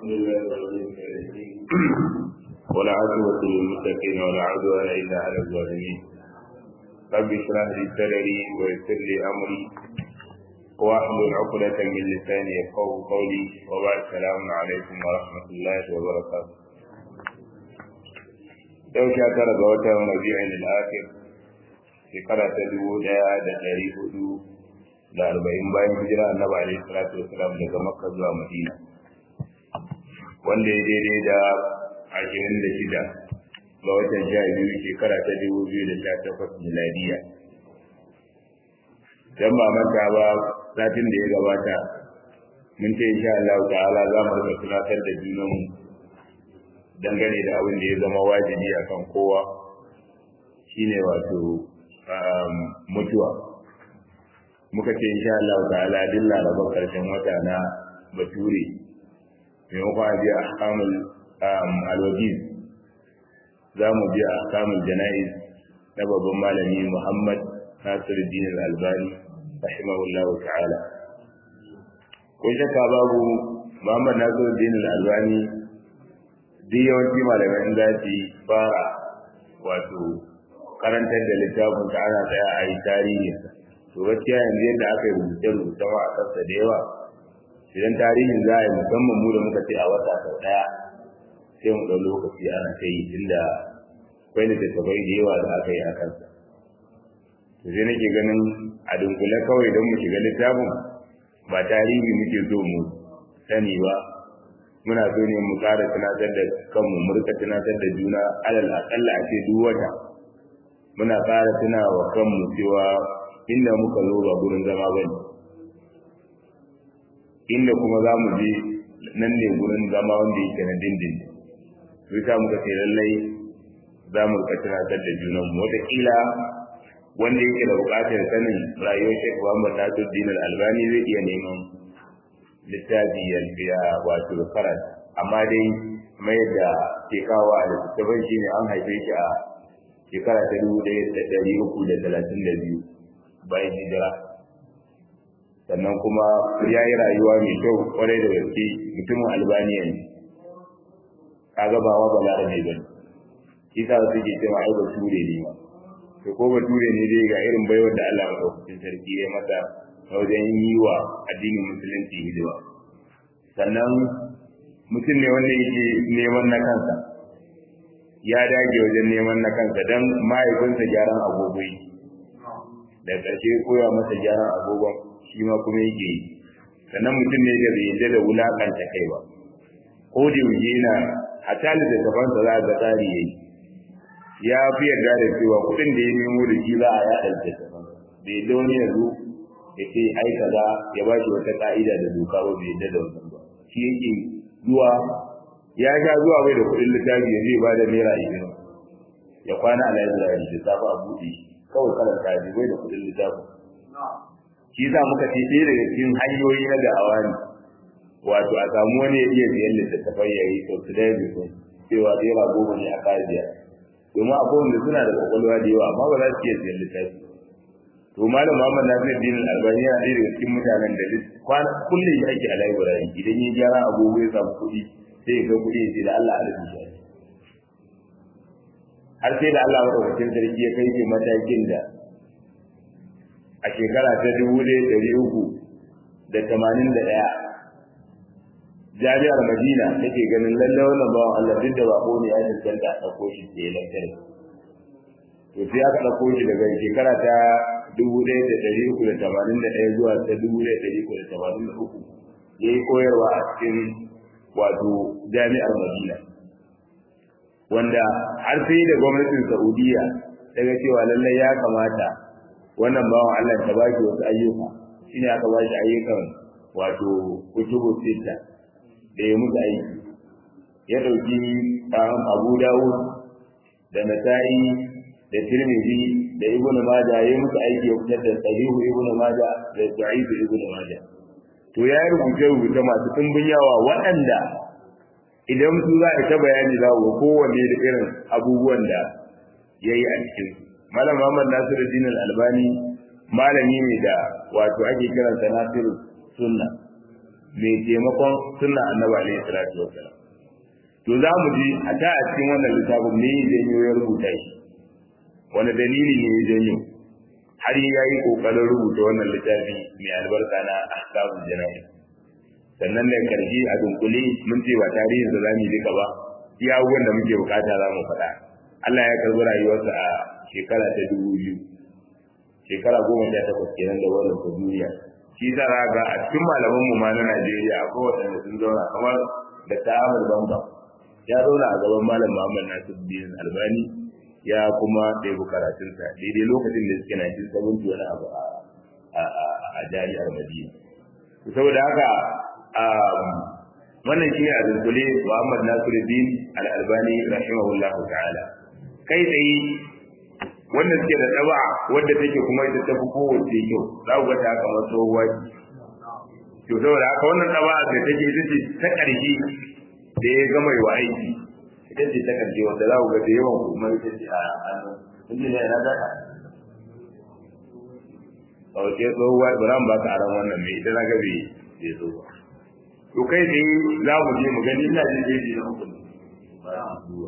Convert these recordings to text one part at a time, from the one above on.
ولا عدوة للمتقين ولا عدوان إلا على الظالمين رب اشرح لي صدري ويسر لي أمري واحلل عقدة من لساني يفقه قولي وبعد السلام عليكم ورحمة الله وبركاته yau sha tara ga watan rabi'in al-akhir shekara ta dubu daya da dari hudu da arba'in bayan hijira annabi alaihi salatu wasalam daga makka zuwa madina wanda ya daidai da ashirin da shida ga watan sha biyu shekara ta dubu biyu da sha takwas miladiya dan ba manta ba satin da ya gabata mun ce insha Allah ta'ala za mu rika tunatar da junanmu dangane da abin da ya zama wajibi akan kowa shine wato mutuwa muka ce insha Allah ta'ala duk larabar karshen wata na bature maimakon a biya ahkamul alwajiz za mu biya ahkamul jana'iz na babban malami Muhammad Nasiruddin Al-Albani rahimahullah ta'ala ko shakka babu Muhammad Nasiruddin Al-Albani duk yawanci malamai za su fara wato karantar da littafin ta ana tsaya a yi tarihi to gaskiya yanzu yadda aka yi rubuce rubuce ma a kansa da yawa idan tarihin za a yi musamman mu da muka ce a wata sau ɗaya sai mu ɗau lokaci ana ta yi tunda akwai littattafai da yawa da aka yi a kansa to sai nake ganin a dunkule kawai don mu shiga littafin ba tarihi muke so mu sani ba muna so ne mu ƙara tunatar da kanmu mu rika tunatar da juna alal aƙalla a ce duk wata muna ƙara tunawa kanmu cewa inda muka zo ba gurin zama ba ne inda kuma za mu je nan ne gurin zama wanda yake na dindin to yasa muka ce lallai za mu rika tunatar da junanmu wataƙila wanda yake da buƙatar sanin rayuwar Sheikh Muhammad Nasiruddin Al-Albani zai iya neman littafi ya wato farat amma dai mai da ke kawo a littattafan shi ne an haife shi a shekara ta dubu ɗaya da ɗari uku da talatin da biyu bayan hijira sannan kuma ya yi rayuwa mai kyau kwarai da gaske mutumin albaniya ne kaga ba wa balarabe ba ne shi sa su ke cewa ai bature ne ma to ko bature ne dai ga irin baiwar da Allah madaukakin sarki ya masa wajen yi wa addinin musulunci hidima sannan mutum ne wanda yake neman na kansa ya dage wajen neman na kansa don mahaifinsa gyaran agogo yi da ƙarshe koya masa gyaran agogon shi ma kuma yake yi sannan mutum ne da bai yadda da wulakanta kai ba ko da yaushe yana a tali da gabansa za ga tsari yayi ya fi yarda da cewa kuɗin da ya nemo da shi za a yaɗa da gabansa bai yadda wani yanzu ya ce ai kaza ya ba shi wata ka'ida da doka ba bai yadda da wannan ba shi yake zuwa ya sha zuwa bai da kuɗin littafi ya zai ba da naira ishirin ya kwana a library da safe a buɗe kawai karanta ji bai da kuɗin littafi shi za muka ce ɗaya daga cikin hanyoyi na da'awa ne wato a samu wani ya iya biyan littattafai ya yi sau su daya bisu cewa naira goma ne a kayan biyar domin akwai wanda suna da kwakwalwa da yawa amma ba za su iya biyan littafi to malam Muhammad Nasir Din Albani yana ɗaya daga cikin mutanen da kwana kullum ya ake a library idan ya gyara agogo ya samu kuɗi sai ya ga kuɗi ya ce da Allah a rubuta shi har sai da Allah madaukakin sarki ya kai shi matakin da a shekara ta dubu ɗaya ɗari uku da tamanin da ɗaya jami'ar Madina take ganin lallai wannan bawan Allah duk da bako ne ya cancanta a ɗauko shi ke lantarki to sai aka ɗauko shi daga shekara ta dubu ɗaya da ɗari uku da tamanin da ɗaya zuwa ta dubu ɗaya da ɗari uku da tamanin da uku ya yi koyarwa a cikin wato jami'ar madina wanda har sai da gwamnatin saudiya ta ga cewa lallai ya kamata wannan bawan allah ta ba shi wasu ayyuka shine aka ba shi ayyukan wato kutubu sita da ya musu aiki ya ɗauki abu dawud da nasa'i da tirmidhi da ibnu majah yayi musu aiki ya fitar da sahihu ibnu majah da da'if ibnu majah to ya rubuce rubuce masu tumbin yawa waɗanda idan su za a ta bayani za ku kowanne da irin abubuwan da ya yi a cikin malam muhammad nasiruddin al-albani malami ne da wato ake kiransa nasiru sunna mai taimakon sunna annabi alaihi salatu wassalam to za mu ji a ta a cikin wannan littafin me ya janyo ya rubuta shi wani dalili ne ya janyo har ya yi kokarin rubuta wannan littafi mai albarka na ahkamul jana'i sannan da karshe a dunkule mun ce ba tarihin da zamu duka ba iya abubuwan da muke bukata za mu faɗa Allah ya karbi rayuwarsa a shekara ta dubu biyu shekara goma sha takwas kenan da wannan ta duniya shi za a ga a cikin malaman mu ma na Najeriya akwai waɗanda sun zauna kamar da ta'amul bamba ya zauna a gaban malam Muhammad Nasiruddin Albani ya kuma ɗebi karatunsa daidai lokacin da suke 1970 wani abu a jami'ar Madina saboda haka wannan shi ne a dunkule Muhammad Nasiruddin Al-Albani rahimahullahu ta'ala kai tsaye wanda suke da ɗaba wadda take kuma ita tafi kowace kyau za ku ga ta kamar tsohuwa ce to saboda haka wannan ɗaba da take ita ce ta ƙarshe da ya gama yi wa aiki ita ce ta ƙarshe wanda za ku ga da yawan kuma ita ce a hannun inda ne na zaka a wace tsohuwa ba ba ka aran wannan mai ita na gabe bai zo ba to kai tsaye za mu je mu gani ina jin jeji na hukun ba duwa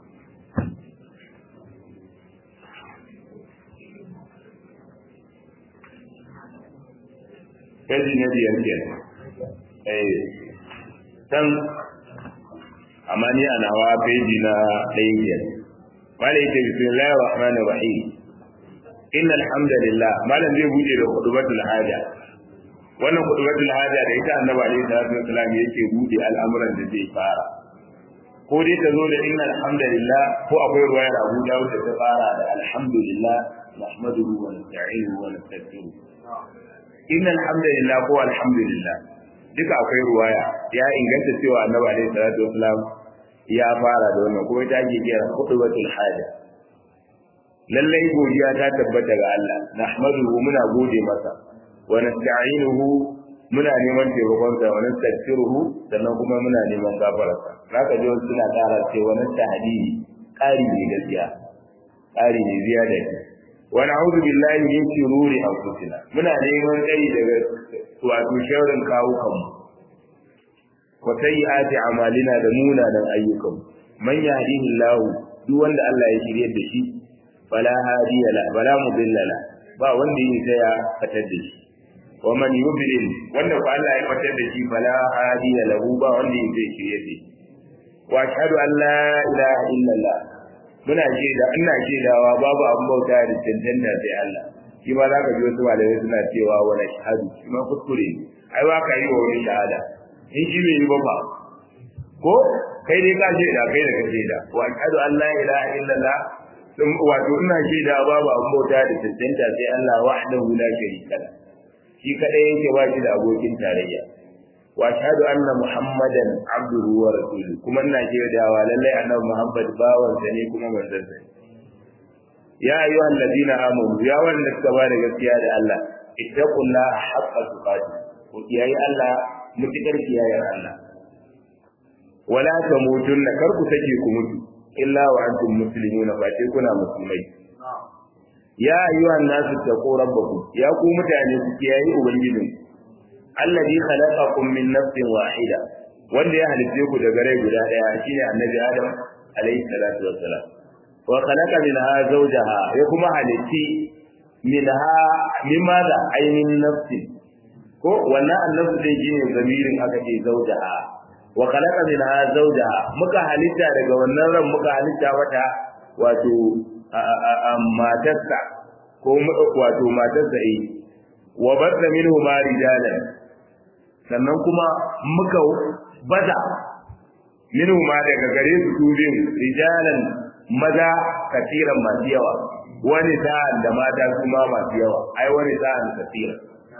kaji na biyar kenan eh san amma ni a nawa peji na ɗaya kenan mala yake bismillahir rahmanir rahim innal hamdalillah malam zai bude da khutbatul haja wannan khutbatul haja da ita annabi alaihi salatu wasallam yake bude al'amuran da zai fara ko dai ta zo da innal hamdalillah ko akwai ruwayar Abu Dawud da ta fara da alhamdulillah nahmaduhu wa nasta'inuhu wa nastaghfiruh innal hamdalillah ko alhamdulillah duka akwai ruwaya ya inganta cewa annabi alaihi salatu wasallam ya fara da wannan kuma ta ke kira khutbatul haja lallai godiya ta tabbata ga Allah nahmaduhu muna gode masa wa nasta'inuhu muna neman taimakon sa wa nastaghfiruhu sannan kuma muna neman gafararsa zaka ji wasu suna ƙara cewa nasta'ini ƙari ne gaskiya ƙari ne ziyada ne wa na'udhu billahi min shururi anfusina muna neman tsari daga wato sharrin kawukan mu wa sayyiati a'malina da munanan ayyukan man yahdihillahu duk wanda Allah ya shirye da shi fala hadiya la fala mudilla la ba wanda yake tsaya fatar da shi wa man yudlil wanda ko Allah ya fatar da shi fala hadiya lahu ba wanda yake shirye da shi wa ashhadu an la ilaha illallah muna shaida ina shaidawa babu abin bauta da cancanta sai Allah shi ma za ka ji wasu malamai suna cewa wa na shahadu shi ma kuskure ne ai ba ka yi wa wani shahada in shi bai yi ba ba ko kai dai ka shaida kai da ka shaida wa ashhadu an la ilaha illallah wato ina shaida babu abin bauta da cancanta sai Allah wahdahu la sharika la shi kadai yake ba shi da abokin tarayya wa ashhadu anna muhammadan abduhu wa rasuluhu kuma ina shaidawa lallai annabi muhammad bawan sa ne kuma manzon sa ya ayyuhal ladina amanu ya wanda suka ba da gaskiya da Allah ittaqullaha haqqa tuqatih ku kiyaye Allah mutukar kiyayar Allah wala tamutunna kar ku sake ku mutu illa wa antum muslimuna fa ce kuna musulmai ya ayyuhan nasu taqu rabbakum ya ku mutane ku kiyaye ubangijin alladhi khalaqakum min nafsin wahida wanda ya halitte ku daga rai guda daya shine annabi adam alayhi salatu wassalam wa khalaqa minha zawjaha ya kuma halitti minha mimada ainin nafsi ko wannan annabi dai shine zamirin aka ce zawjaha wa khalaqa minha zawjaha muka halitta daga wannan ran muka halitta mata wato matarsa ko wato matarsa eh wa badda minhu ma rijalan sannan kuma muka baza minhu ma daga gare su turin rijalan maza kasiran masu yawa wani sa'an da mata kuma masu yawa ai wani sa'an kasiran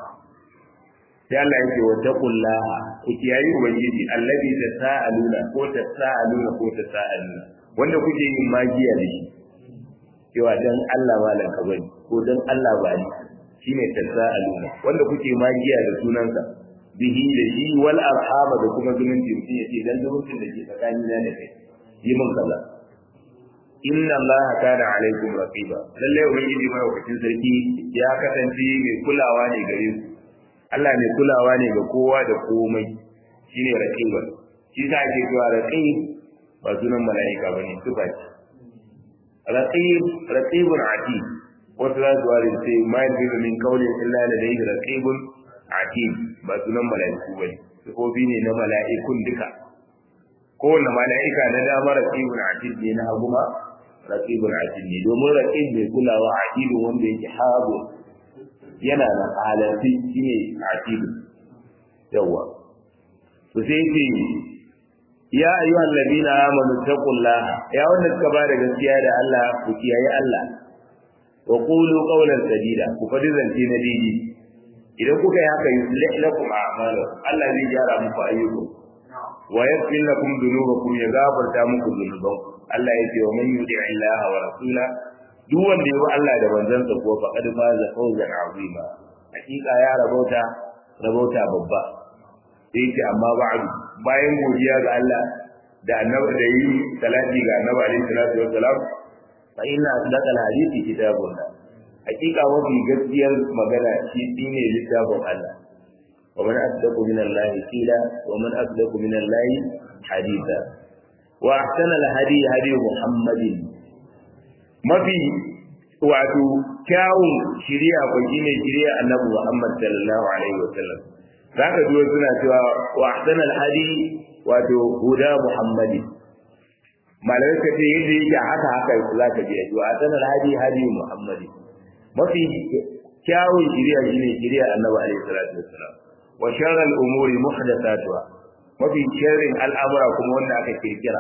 sai Allah yake wa taqullaha ku kiyayi ubangiji allazi tasaaluna ko tasaaluna ko tasaaluna wanda kuke yin magiya da shi cewa dan Allah malan ka bani ko dan Allah ba ni shine tasaaluna wanda kuke magiya da sunansa bihi da shi wal arhama da kuma zumunci mutum yace dan zumuncin da ke tsakanin da kai yi mun kaza inna Allah kana alaikum raqiba lalle ubangiji mai wakacin sarki ya kasance mai kulawa ne gare ku Allah mai kulawa ne ga kowa da komai shine raqib shi sa ake cewa raqib ba sunan mala'ika bane sifa ce raqib raqibun atid wasu za su ware sai ma yanzu min kaulin illa ladayhi raqibun atid ba sunan mala'iku bane sifofi ne na mala'ikun duka kowanne mala'ika na dama raqibun atid ne na hagu ma raqibun atid ne domin raqib mai kulawa atidun wanda yake hagu yana da halarci shine atidu yawa to sai ce ya ayyuhal ladina amanu taqullaha ya wanda suka ba da gaskiya da Allah ku kiyaye Allah wa qulu qawlan sadida ku fadi zance na didi idan kuka yi haka yuslih lakum a'malakum Allah zai gyara muku ayyukan wa yaghfir lakum dhunubakum ya gafarta muku dhunuban Allah ya ce wa man yuti Allah wa rasula duk wanda ya bi Allah da manzansa kuwa faqad faza fawzan azima hakika ya rabauta rabauta babba sai ce amma ba'du bayan godiya ga Allah da annabi da yi salati ga annabi alaihi salatu wassalam fa inna asdaqal hadithi kitabullah hakika mafi gaskiyar magana shi shine littafin Allah wa man asdaqu min Allah qila wa man asdaqu min Allah haditha wa ahsana al hadi hadi muhammadin mafi wato kyawun shiriya ko shine shiriya annabi Muhammad sallallahu alaihi wasallam zaka ji suna cewa wa ahsana al hadi wato huda muhammadi malamai ka ce yadda yake haka haka za ka je wa ahsana al hadi hadi muhammadi mafi kyawun shiriya shine shiriya annabi alaihi salatu wassalam wa sharral umuri muhdathatuha mafi sharrin al'amura kuma wanda aka kirkira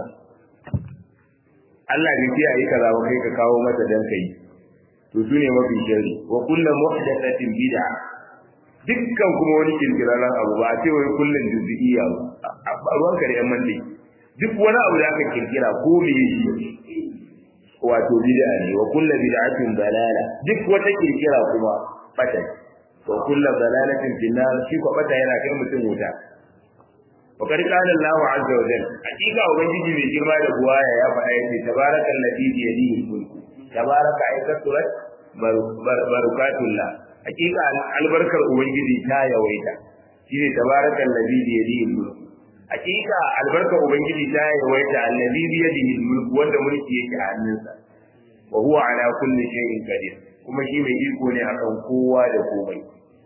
Allah bai ce ayi kaza ba kai ka kawo mata dan kai to sune mafi sharri wa kullu muhdathatin bid'a dukkan kuma wani kirkirarren abu ba a ce wai kullun juz'iyya ba ruwan kare yan mandi duk wani abu da aka kirkira ko me shi wato bid'a ne wa kullu bid'atin dalala duk wata kirkira kuma bata wa kullu dalalatin finnar shi ko bata yana kai mutum wuta wa qad qala Allah azza wa jalla hakika ubangiji mai girma da buwaya ya faɗa yace tabarakal ladhi bi yadihi mulk tabaraka aikaturat barakatullah hakika albarkar ubangiji ta yawaita shine tabarakal ladhi bi yadihi mulk hakika albarkar ubangiji ta yawaita allazi bi yadihi mulk wanda mulki yake a hannunsa wa huwa ala kulli shay'in qadir kuma shi mai iko ne akan kowa da komai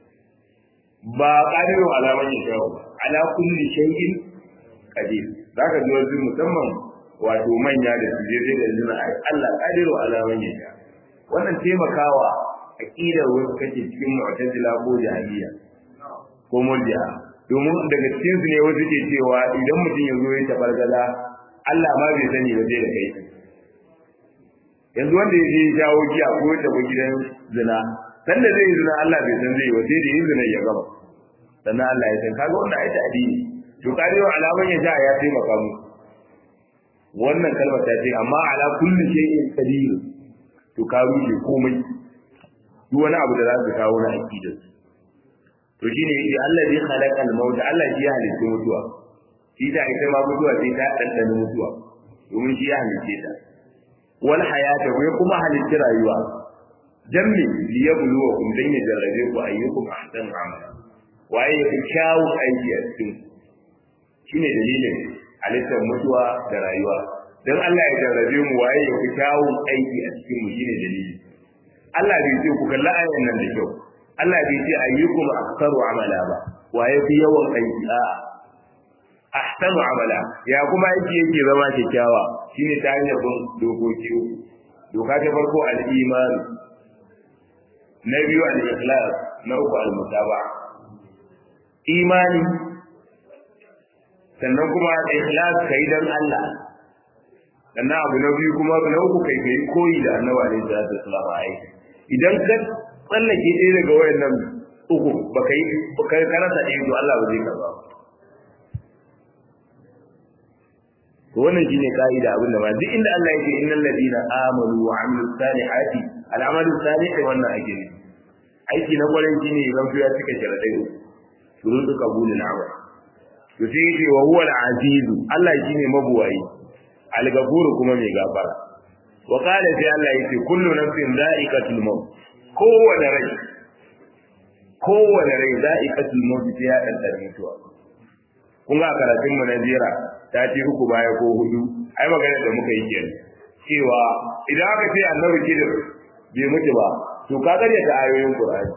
ba qadiru ala man yasha ala kulli shay'in qadir zaka ji wasu musamman wato manya da su je da zuna Allah qadiru ala man yasha wannan taimakawa aqidar wasu kake cikin mu'tazila ko jahiliya ko murji'a domin daga cikin su ne wasu ke cewa idan mutum ya zo ya tabargaza Allah ma bai sani ba zai da kai yanzu wanda ya je ya jawo giya ko ya tafi gidan zina san da zai yi zina Allah bai san zai yi ba sai da yin zina ya gama sannan Allah ya san kaga wannan ai ta'dili to karewa alaman ya ja ya taimaka mu wannan kalmar ta ce amma ala kulli shay'in qadir to ka rushe komai duk wani abu da za su kawo na aqidar to shine yace Allah zai khalaqa al-maut Allah shi ya halitta mutuwa shi da ita ma mutuwa sai ta dandana mutuwa domin shi ya halitta ta wal hayata wai kuma halitta rayuwa dan me liyabluwakum dan ya jarrabe ku ayyukum ahsanu amala waye ya fi kyawun aiki a cikin shine dalilin halittar mutuwa da rayuwa dan Allah ya jarrabe mu waye ya fi kyawun aiki a cikin mu shine dalili Allah bai ce ku kalla ayan nan da kyau Allah bai ce ayyukum aktsaru amala ba waye fi yawan aiki a ahsanu amala ya kuma aiki yake zama kyakkyawa shine ta hanyar bin dokoki doka ta farko al-iman na biyu al-ikhlas na uku al-mutaba'a imani sannan kuma ikhlas kai dan Allah sannan abu na biyu kuma na uku kai kai koyi da annabi alaihi salatu wasallam ai idan ka tsallake ɗaya daga wayannan uku baka yi baka karanta ɗaya to Allah ba zai karba to wannan shine kaida abin da ba duk inda Allah yake innal ladina amanu wa amilus salihati al'amalu salih wannan ake ne aiki na kwarin shine zan ya cika sharadai uku shuruɗu qabulul amal to sai yace wa huwa al-aziz Allah shine mabuwayi al-ghafur kuma mai gafara wa qala sai Allah yace kullu nafsin dha'iqatul maut kowane rai kowane rai za'iqatul maut sai ya dantar mutuwa kun ga karatun mu na jira ta ce uku baya ko hudu ai magana da muka yi kenan cewa idan aka ce annabi kidir bai mutu ba to ka gare ta ayoyin qur'ani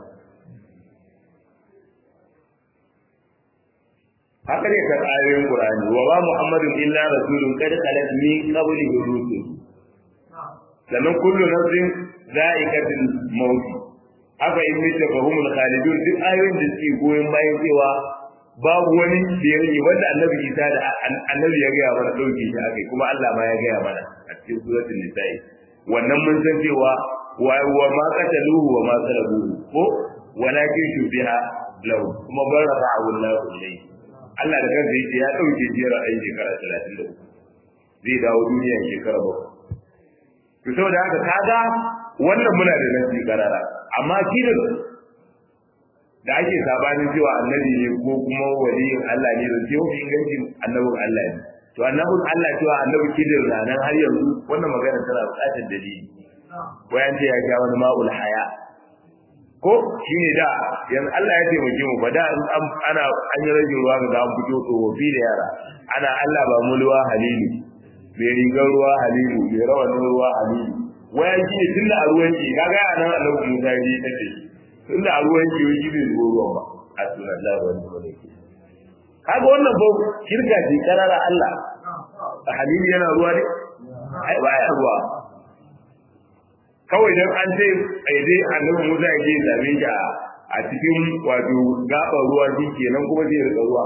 haka ne ka ayoyin qur'ani wa ba muhammadun illa rasulun qad khalat min qablihi rusul sannan kullu nafsin za'iqatul maut haka in mita fahumul khalidun duk ayoyin da suke goyon bayan cewa babu wani da ya rage wanda annabi isa da annabi ya gaya mana ɗauke shi akai kuma Allah ma ya gaya mana a cikin suratul nisa'i wannan mun san cewa wa wa ma qataluhu wa ma salabuhu ko walakin shubiha lahu kuma barra'ahu Allah ilayhi Allah da kansa yake ya ɗauke shi ra'ayin shekara 33 zai dawo duniya shekara bakwai to saboda haka kaga wannan muna da nasi karara amma kidan da ake sabanin cewa annabi ne ko kuma waliyin Allah ne zai yi inganci annabin Allah ne to annabin Allah cewa annabi kidir na nan har yanzu wannan magana tana buƙatar dalili wayan ce ya ga wani ma'ul haya ko shine da yanzu Allah ya taimake mu ba da ana an yi rage ruwa ga an fito tsofaffi da yara ana Allah ba mulwa halilu mai rigar ruwa halilu mai rawanin ruwa halilu wayan shi ne tunda a ruwan ki kaga a nan annabi Musa ya je ta ce tunda a ruwan ki yi bai zo ruwan ba a sunan Allah wani wani ke kaga wannan ba shirka ce karara Allah a halilu yana ruwa ne ai baya ruwa kawai dan an ce ai dai annabi Musa ya je zabe shi a cikin wato gaban ruwa shi kenan kuma zai rika ruwa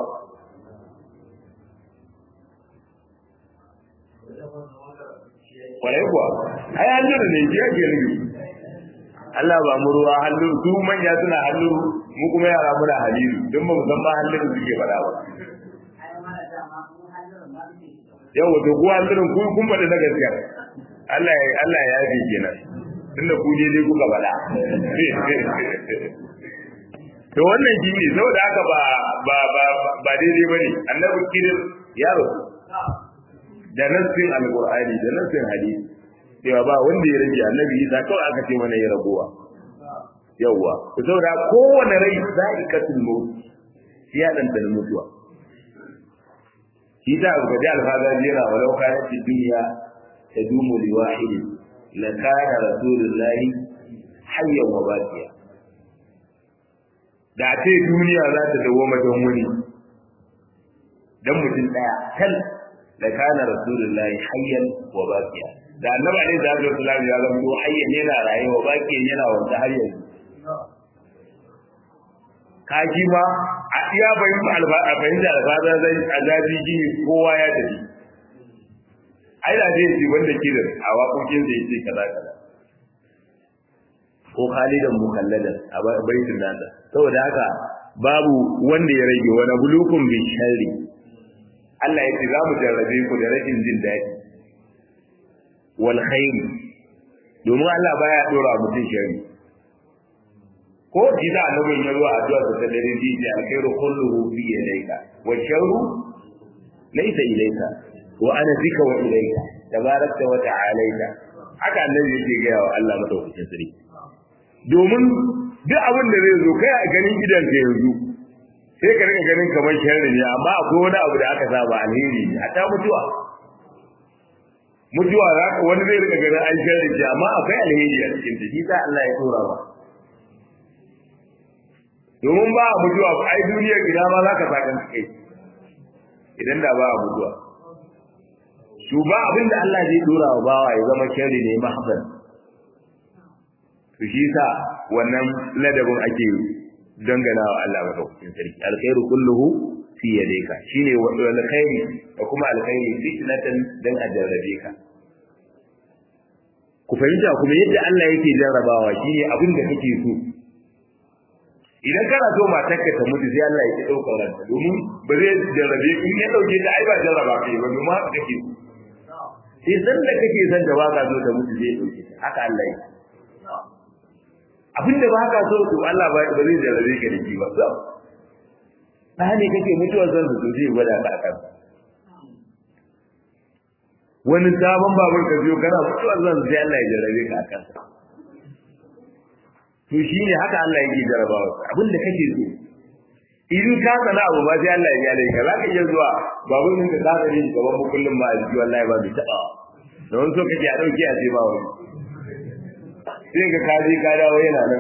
kwarai kuwa ai halluru ne shi ake nufi Allah ba mu ruwa halluru su manya suna halluru mu kuma yara muna halilu don ba mu san ma halluru suke faɗa ba yau wato ku hallurun ku kun faɗi na gaskiya Allah ya Allah ya yafe kenan tunda ku dai kuka faɗa to wannan shi ne saboda haka ba ba ba ba daidai bane annabi kirin ya rasu da nassin alqur'ani da nassin hadisi cewa ba wanda ya rage annabi isa kawai aka ce mana ya ragowa yawwa ku saboda kowane rai za'iqatul maut shi ya dan dan mutuwa shi ta ga da alfaza jira walau kana fi dunya tadumu li wahid la kana rasulullahi hayyan wa baqiya da ce duniya za ta dawo don wani dan mutum daya kal da kana rasulullahi hayyan wa baqiya da annabi alaihi salatu wasallam ya zama hayyan yana rayuwa baqiyan yana wanda har yanzu kaji ma a iya bayin alba a bayin da alfada zai azabi ji kowa ya tafi ai da zai ji wanda ke da a waƙoƙin da yake kaza kaza ko khalidan mukalladan a baitin nasa saboda haka babu wanda ya rage wani bulukun bi sharri Allah ya ce za mu jarrabe ku da rashin jin daɗi wal khairi domin Allah baya dora mutum sharri ko ji da annabin ya zuwa addu'a da ta dare ji ji alkhairu kulluhu fi yadayka wa sharru laysa ilayka wa ana bika wa ilayka tabarakta wa ta'alaita haka annabi yake ga wa Allah madaukakin sarki domin duk abin da zai zo kai a ganin idan ka yanzu sai ka rika ganin kamar sharri ne amma akwai wani abu da aka saba alheri ne a ta mutuwa mutuwa za ka wani zai rika ganin an sharri ce amma akwai alheri a cikin ta shi sa Allah ya tura ba domin ba a mutuwa ai duniyar gida ma za ka sakan kai idan da ba a mutuwa su ba abin da Allah zai dora wa bawa ya zama sharri ne mahzan to shi sa wannan ladabin ake dangana wa Allah madaukakin sarki alkhairu kulluhu fi yadayka shine alkhairi da kuma alkhairi fitnatan dan a jarrabe ka ku fahimta kuma yadda Allah yake jarrabawa shine abin da kake so idan kana so matarka ta mutu sai Allah ya ki daukar ranta domin ba zai jarrabe in ya dauke ta ai ba jarraba kai ba domin haka kake so sai san da kake son ta baka so ta mutu zai dauke ta haka Allah yake abin da ba ka so to Allah ba ba zai jarrabe ka da shi ba so ba ne kake mutuwar zan su zai gwada ka akan wani sabon babur ka biyo kana mutuwar zan sai Allah ya jarrabe ka akan to shine haka Allah yake jarabawa abin da kake so in ka sana abu ba sai Allah ya gyara ka zaka iya zuwa babu min da zaka yi gaban mu kullum ba ji wallahi ba bi taba don so kake a dauke a ce ba wani sai ka kaji ka dawo yana nan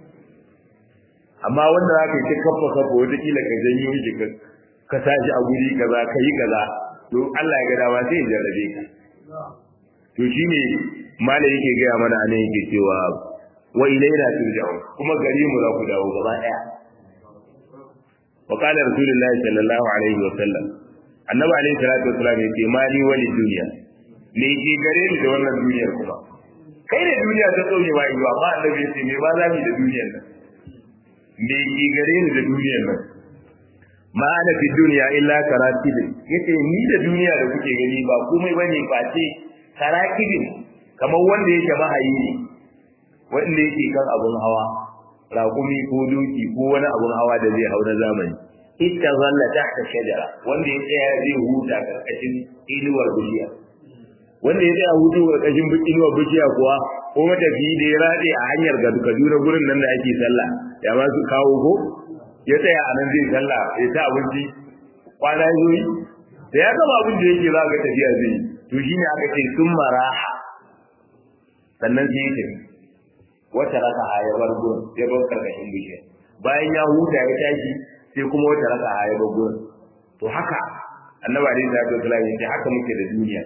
amma wanda zaka yi ta kafa kafa wata kila ka janyo shi ka ka tashi a guri kaza ka yi kaza to Allah ya ga dama sai ya jarrabe ka to shine malai yake gaya mana anan yake cewa wa ilaina turja'un kuma gari mu za ku dawo gaba daya wa qala rasulullahi sallallahu alaihi wa sallam annabi alaihi salatu wasallam yace mali wali duniya me ke gare ni da wannan duniyar kuma kai da duniya ta tsoye ba yiwa amma annabi yace me ba za mu da duniyar nan me ke gare ni da duniyar nan ma ana fi duniya illa karatibin yace ni da duniya da kuke gani ba komai bane face karatibin kamar wanda yake mahayi ne wanda yake kan abun hawa raƙumi ko doki ko wani abun hawa da zai hau na zamani ita zalla tahta shajara wanda ya tsaya zai huta karkashin inuwar bishiya wanda ya tsaya hutu karkashin inuwar bishiya kuwa ko matafiyi da ya rade a hanyar ga Kaduna gurin nan da ake sallah ya ma su kawo ko ya tsaya a nan zai sallah ya ta abinci kwana yoyi da ya gama abin da yake za ga tafiya zai to shine aka ce sun maraha sannan sai ya tafi wata raka ya bar gurin ya bar karkashin bishiya bayan ya huta ya tashi sai kuma wata raka ya bar gurin to haka annabi alaihi salatu wasallam ya ce haka muke da duniya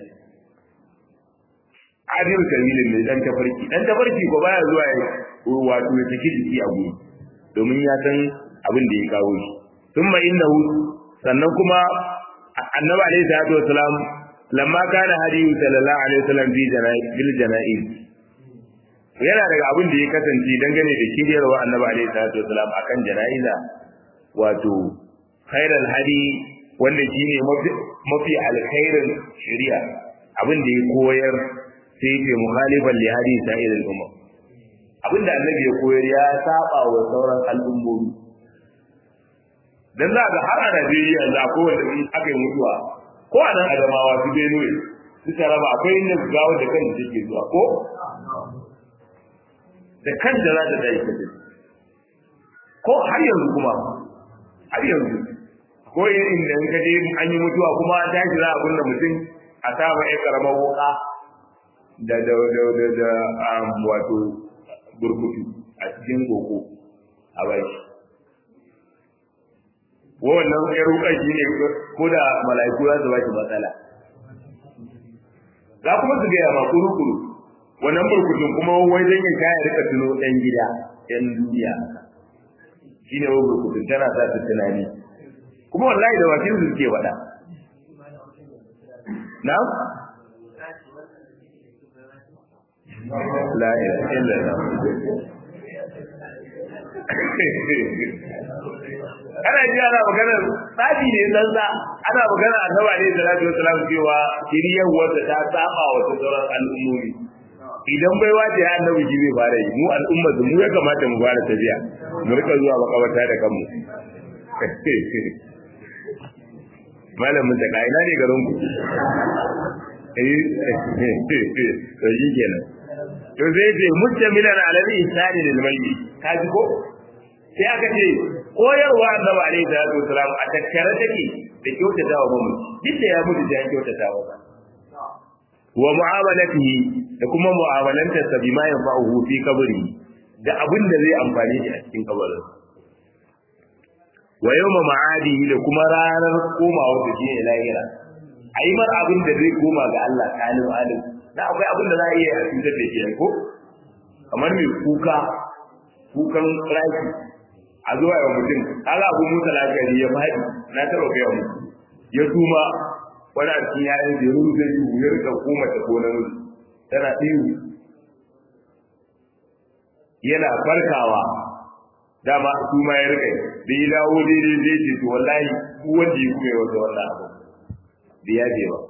adil kabilin ne dan tafarki dan tafarki ko baya zuwa ya wato ya saki jiki a guri domin ya san abin da ya kawo shi thumma innahu sannan kuma annabi alaihi salatu wasallam lamma kana hadiyu sallallahu alaihi wasallam bi jana'iz bil jana'iz yana daga abin da ya kasance dangane da shiryarwa annabi alaihi salatu wasalam akan jana'iza wato khairal hadi wanda shine mafi mafi alkhairin shari'a abin da ya koyar sai ce mukhalifan li hadi sa'iril umma abin da annabi ya koyar ya saba wa sauran al'ummomi dan za ga har a Najeriya yanzu akwai wanda in aka yi mutuwa ko a nan Adamawa su Benue su Taraba akwai inda gawa da kan take zuwa ko da kanta za ta dai kace ko har yanzu kuma har yanzu ko inda in kaje an yi mutuwa kuma an tashi za a kunna mutum a saba ya karamar wuka da da da da da wato burkutu a cikin koko a baki wannan ya ruka shi ne ko da mala'iku za su baki matsala za kuma su gaya ma kuru-kuru wannan burkutun kuma wai zan yi kaya rika tuno ɗan gida ɗan duniya shi ne wai burkutun tana sa su tunani kuma wallahi da bakin su suke faɗa na la ilaha illallah ana ji ana magana tsafi ne zanza ana magana annaba ne salatu wasalam cewa kiriyar wata ta saba wa sauran al'ummomi idan bai wace ya annabi shi zai fara yi mu al'umma mu ya kamata mu fara tafiya mu rika zuwa makabarta da kanmu malamin ta kaina ne garin ku eh to shi kenan to zai ce mustamilan ala ihsani lil mayyit kaji ko sai aka ce koyarwa annabi alaihi salatu wasalam a tattare take da kyautata wa mamu duk da ya mutu da kyautata wa wa mu'amalatihi da kuma mu'amalantar sa bima yanfa'uhu fi kabri da abin da zai amfane shi a cikin kabarin wa yawma ma'adihi da kuma ranar komawa da shi lahira ayi mar abin da zai koma ga Allah kalim alim da akwai abin da za a iya a cutar da shi ko kamar mai kuka kukan raki a zuwa yawan mutum kaga abu musa lafiyari ya faɗi na taɓa gaya muku ya tuma wani a cikin yayin da ya rubuta yi ya rika koma ta ko namiji tana ihu yana farkawa dama su ma ya rika da ya dawo daidai zai ce to wallahi ku wanda ya kuma wata wannan abu da ya je ba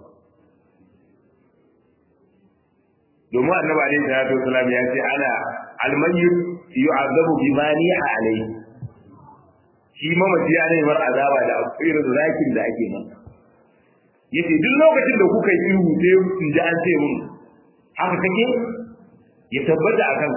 domin annabi alaihi salatu wasalam ya ce ana almayyit yu'azabu bima ni'a alaihi shi mamaci ya nemar azaba da irin zakin da ake masa yace duk lokacin da kuka yi ihu sai in ji an ce mun haka kake ya tabbata a kanka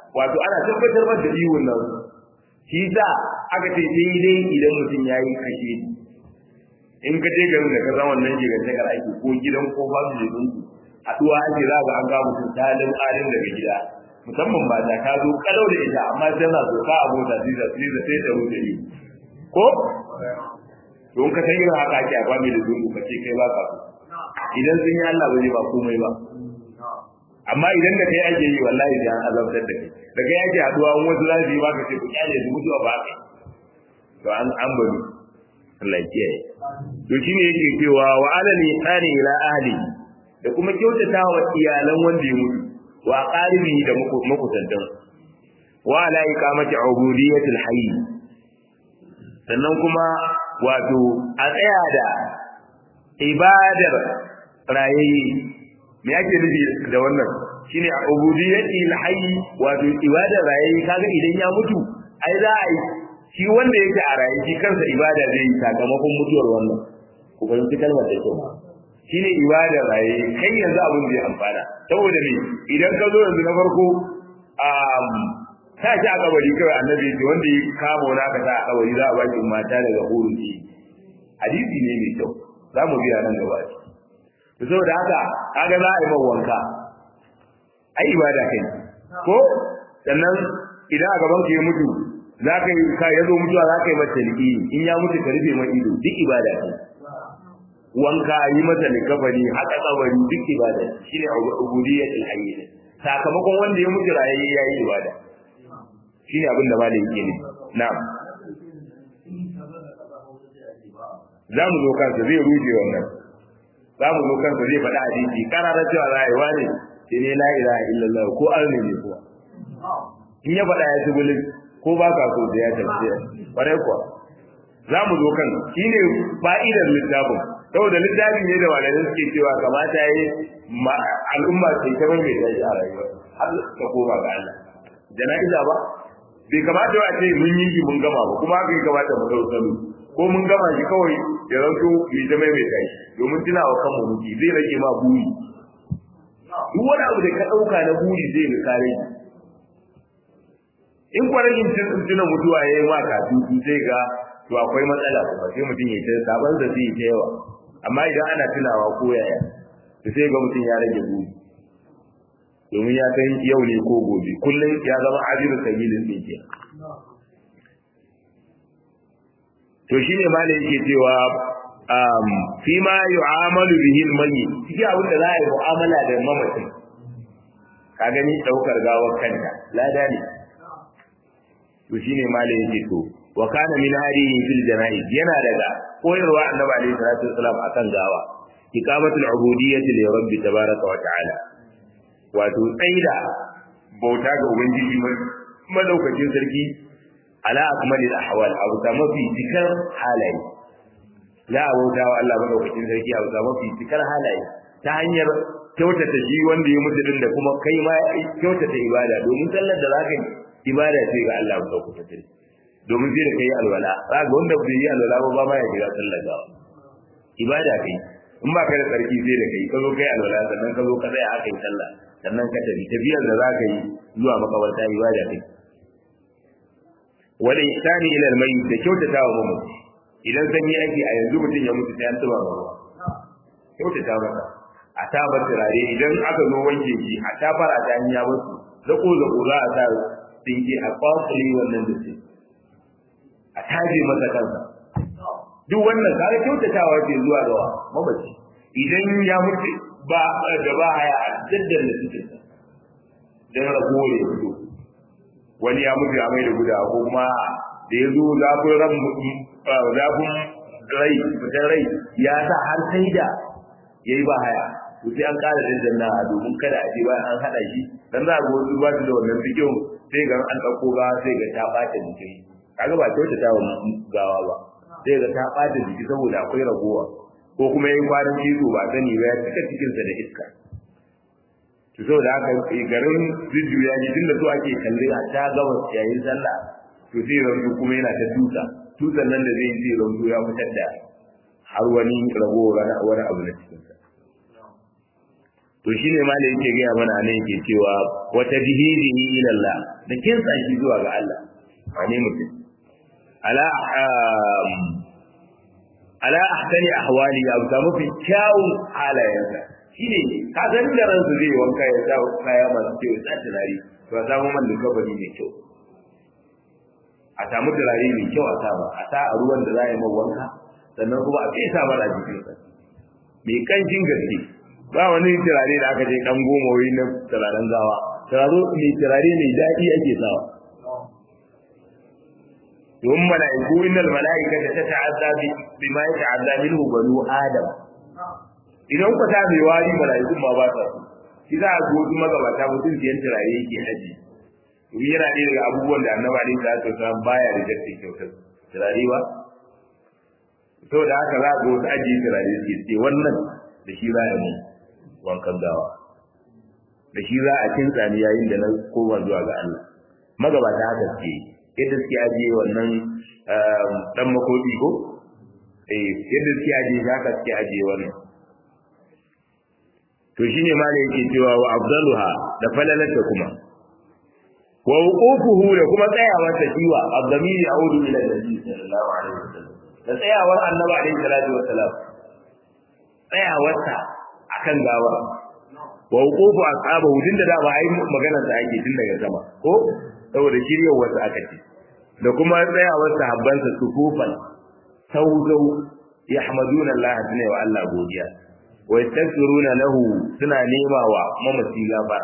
wato ana tabbatar da ihun nan shi sa aka ce sai dai idan mutum ya yi kashe in ka je garin da ka san wannan gigantakar ake ko gidan ko family din ku haɗuwa ake za ga an ga mutum talin alin daga gida musamman ba ta ka zo kalau da ita amma tana so ka abota sai da sai da sai da rufe yi ko to in ka san irin haka ake a family da dungu ka ce kai ba ka idan sun yi Allah ba zai ba komai ba amma idan da kai ake yi wallahi sai an azabtar da kai da kai ake haduwa wani wasu za su yi baka ce ku kyale su mutuwa ba kai to an an bari Allah ya kiyaye to shine yake cewa wa ala lisani ila ahli da kuma kyautata wa iyalan wanda ya mutu wa qaribi da makusantan wa ala iqamati ubudiyatil hayy sannan kuma wato a tsaya da ibadar rayayye me ake nufi da wannan shine a ubudiyyati alhayy wato ibadar rayayye kaga idan ya mutu ai za a yi shi wanda yake a raye shi kansa ibada zai yi sakamakon mutuwar wannan ku fahimci kalmar da kyau shine ibadar rayayye kai yanzu abin da ya amfana saboda me idan ka zo yanzu na farko sa shi a kabari kawai annabi ce wanda ya kama wani aka sa a kabari za a ba shi mata daga hurun shi hadisi ne mai kyau za mu biya nan gaba shi to saboda haka kaga za a yi mawa wanka ai ibada kai ko sannan idan a gaban ka ya mutu za ka yi ka yazo mutuwa za ka yi masa liƙi in ya mutu ka rufe mai ido duk ibada kai wanka yi masa likafani haka kabari duk ibada shine ubudiyyatul hayy sakamakon wanda ya mutu raye yayi ibada shine abin da malai yake ne na'am za mu zo kansa zai ruje wannan za mu zo kansa zai faɗi hadisi karara cewa za a yi wani sai ne la ilaha illallah ko arni ne kuwa in ya faɗa ya ci bulin ko ba ka so da ya tafiya ƙwarai kuwa za mu zo kan shi ne fa'idar littafin saboda littafin ne da malamai suke cewa kamata ya yi al'umma sai ta mai tashi a rayuwa har ta koma ga Allah jana'iza ba bai kamata a ce mun yi shi mun gama ba kuma haka ya kamata mu dau salo ko mun gama shi kawai ya zanto mai ta mai tashi domin tuna wa kanmu muke zai rage ma buri duk wani abu da ka ɗauka na buri zai ga kare in kwanagin tuna mutuwa ya yi ma kafin sai ga to akwai matsala kuma sai mutum ya ta sabon da zai ta yawa amma idan ana tunawa ko yaya to sai ga mutum ya rage buri domin ya san yau ne ko gobe kullum ya zama ajiru sabilin din ke to shine ma da yake cewa um fi ma yu'amalu bihi al-mayyit shi abin da za a yi mu'amala da mamacin ka gani daukar gawar kanta lada ne to shine ma da yake to wa kana min hadihi fil janaiz yana daga koyarwa annabi alaihi salatu wasalam akan gawa iqamatul ubudiyyati li rabbi tabaraka wa ta'ala wato tsaida bauta ga ubangiji madaukakin sarki ala akmalil ahwal abu ta mafi cikar halaye la bauta wa Allah madaukakin sarki abu ta mafi cikar halaye ta hanyar kyautata shi wanda ya mutu din da kuma kai ma kyautata ibada domin sallar da zaka yi ibada ce ga Allah madaukakin sarki domin sai da kai alwala za ga wanda bai yi alwala ba ba ma ya jira sallar gawa ibada kai in ba kai da tsarki sai da kai ka zo kai alwala sannan ka zo ka tsaya aka yi sallah sannan ka tafi tafiyar da za ka yi zuwa makabarta ibada kai wal ihsani ila al mayyit da kyautata wa mamaci idan sanyi ake a yanzu mutum ya mutu sai an tuba ba ruwa kyautata masa a tabar turare idan aka zo wanke shi a tafar a ta hanya wasu zako zako za a sa dinki a kwakuli wannan da ce a taje masa kansa duk wannan kare kyautatawa ce zuwa ga mamaci idan ya mutu ba da ba haya a jaddar da cikin dan rago ya fito wani ya mutu ya mai da guda ko kuma da ya zo zafin ran zafin rai fitar rai ya sa har sai da ya yi ba haya to sai an kara dandanna a domin kada a je bayan an haɗa shi dan za a ga wasu ba su da wannan fikin sai ga an ɗauko ga sai ga ta ɓata jiki kaga ba kyautata wa gawa ba sai ga ta ɓata jiki saboda akwai ragowa ko kuma yin kwanan cizo ba sani ba ya cika cikinsa da iska to saboda haka garin jujjuya ji tunda so ake kalle a ta gaba yayin sallah to sai rantu kuma yana ta tusa tusan nan da zai sai rantu ya fitar da har wani rago wani abu na cikinsa to shine ma da yake gaya mana nan yake cewa wata bihidihi ila Allah da kinsa shi zuwa ga Allah wane mutum ala ala ahsani ahwali ya ga mafi kyawun halayensa shine ka san da ransu zai wanka ya sa kaya masu kyau ya sa turare to a samu man likabari mai kyau a samu turare mai kyau a sa ba a sa a ruwan da za a yi man wanka sannan kuma a fesa mara jikinsa mai kancin gaske ba wani turare da aka je dan goma wai na turaren gawa turare mai turare mai daɗi ake sawa domin mala'iku innal mala'ikata tata'azza bima yata'azza minhu banu adam idan ku ta mai wari mala'iku ma ba ta shi za a goji magabata mutum siyan turare yake haji domin yana ɗaya daga abubuwan da annaba ne za su san baya da jarfe kyautar turare ba saboda haka za a ga wasu ajiye turare suke ce wannan da shi za a yi wankan gawa da shi za a kinsa ni yayin da na koma zuwa ga Allah magabata haka suke yadda suke ajiye wannan dan makoti ko eh yadda suke ajiye haka suke ajiye wannan to shine ma da yake cewa wa afdaluha da falalata kuma wa wuqufuhu da kuma tsayawar ta kiwa abdamiri a'udu ila nabi sallallahu alaihi wasallam da tsayawar annabi alaihi salatu wassalam tsayawar ta akan gawa wa wuqufu ashabahu din da dama ai maganar sa ake tun daga sama ko saboda shiryar wasu aka ce da kuma tsayawar sahabbansa sufufan sauzau yahmaduna Allah tuna wa Allah godiya wa yastaghfiruna lahu suna nema wa mamaci gafara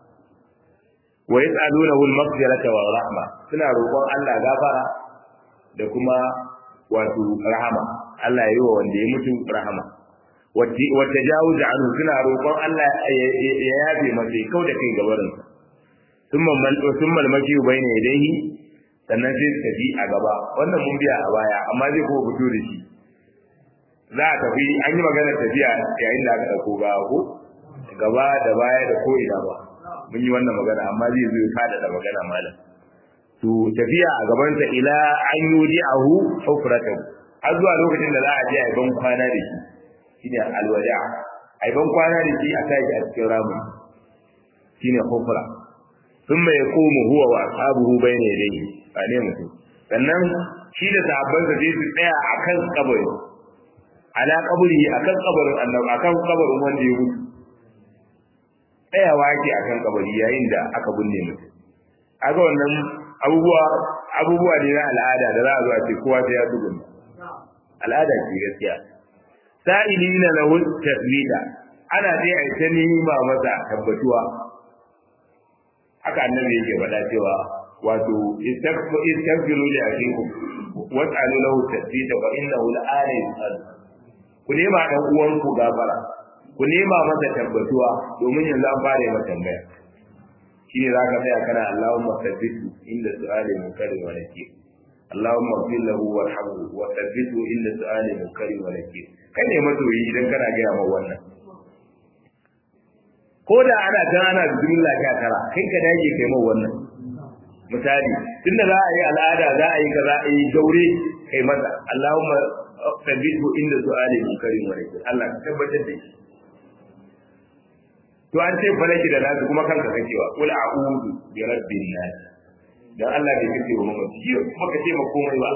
wa yas'alunahu al-maghfirata wa rahma suna roƙon Allah gafara da kuma wato rahama Allah ya yi wa wanda ya mutu rahama wa tajawuz anhu suna roƙon Allah ya yafe masa kau da kai gabarin thumma thumma al-mashi bayna yadayhi sannan sai su tafi a gaba wannan mun biya a baya amma zai kuma fito da shi za a tafi an yi maganar tafiya yayin da aka ɗauko gawa ko gaba da baya da ko ina ba mun yi wannan magana amma zai zo kada da magana malam to tafiya a gabansa ila an yudi ahu hufratan har zuwa lokacin da za a je a ban kwana da shi shine alwada a ban kwana da shi a kai a cikin ramu shine hufra thumma yaqumu huwa wa ashabuhu bayna yadayhi ba ne mutum sannan shi da sahabbansa sai su tsaya akan kabari ala kaburi akan kabarin annabi akan kabarin wanda ya mutu tsayawa yake akan kabari yayin da aka binne mutum aga wannan abubuwa abubuwa ne na al'ada da za a zo a ce kowa sai ya tsugun al'ada ce gaskiya sa'ilina lahu tasbita ana dai a ta nima masa tabbatuwa haka annabi yake faɗa cewa wato istaghfiru li akhikum was'alu lahu tasbita fa innahu la'ana yus'al ku nema dan uwanku gafara ku nema masa tabbatuwa domin yanzu an fara yi masa tambaya shine zaka tsaya kana Allahumma thabbitu inda su'ali munkari wa nakir Allahumma ighfir lahu warhamhu wa thabbitu inda su'ali munkari wa nakir kai ne masoyi idan kana ga yawa wannan ko da ana kan ana bismillah ka tara kai ka dage kai mai wannan misali tunda za a yi al'ada za a yi kaza a yi gaure kai masa Allahumma thabbitu inda su'ali munkari wa nakir Allah ka tabbatar da shi to an ce falaki da nasu kuma kanka kacewa kul a'udhu bi rabbin nas dan Allah bai kace wa mamaci shi kuma ka ce ma komai ba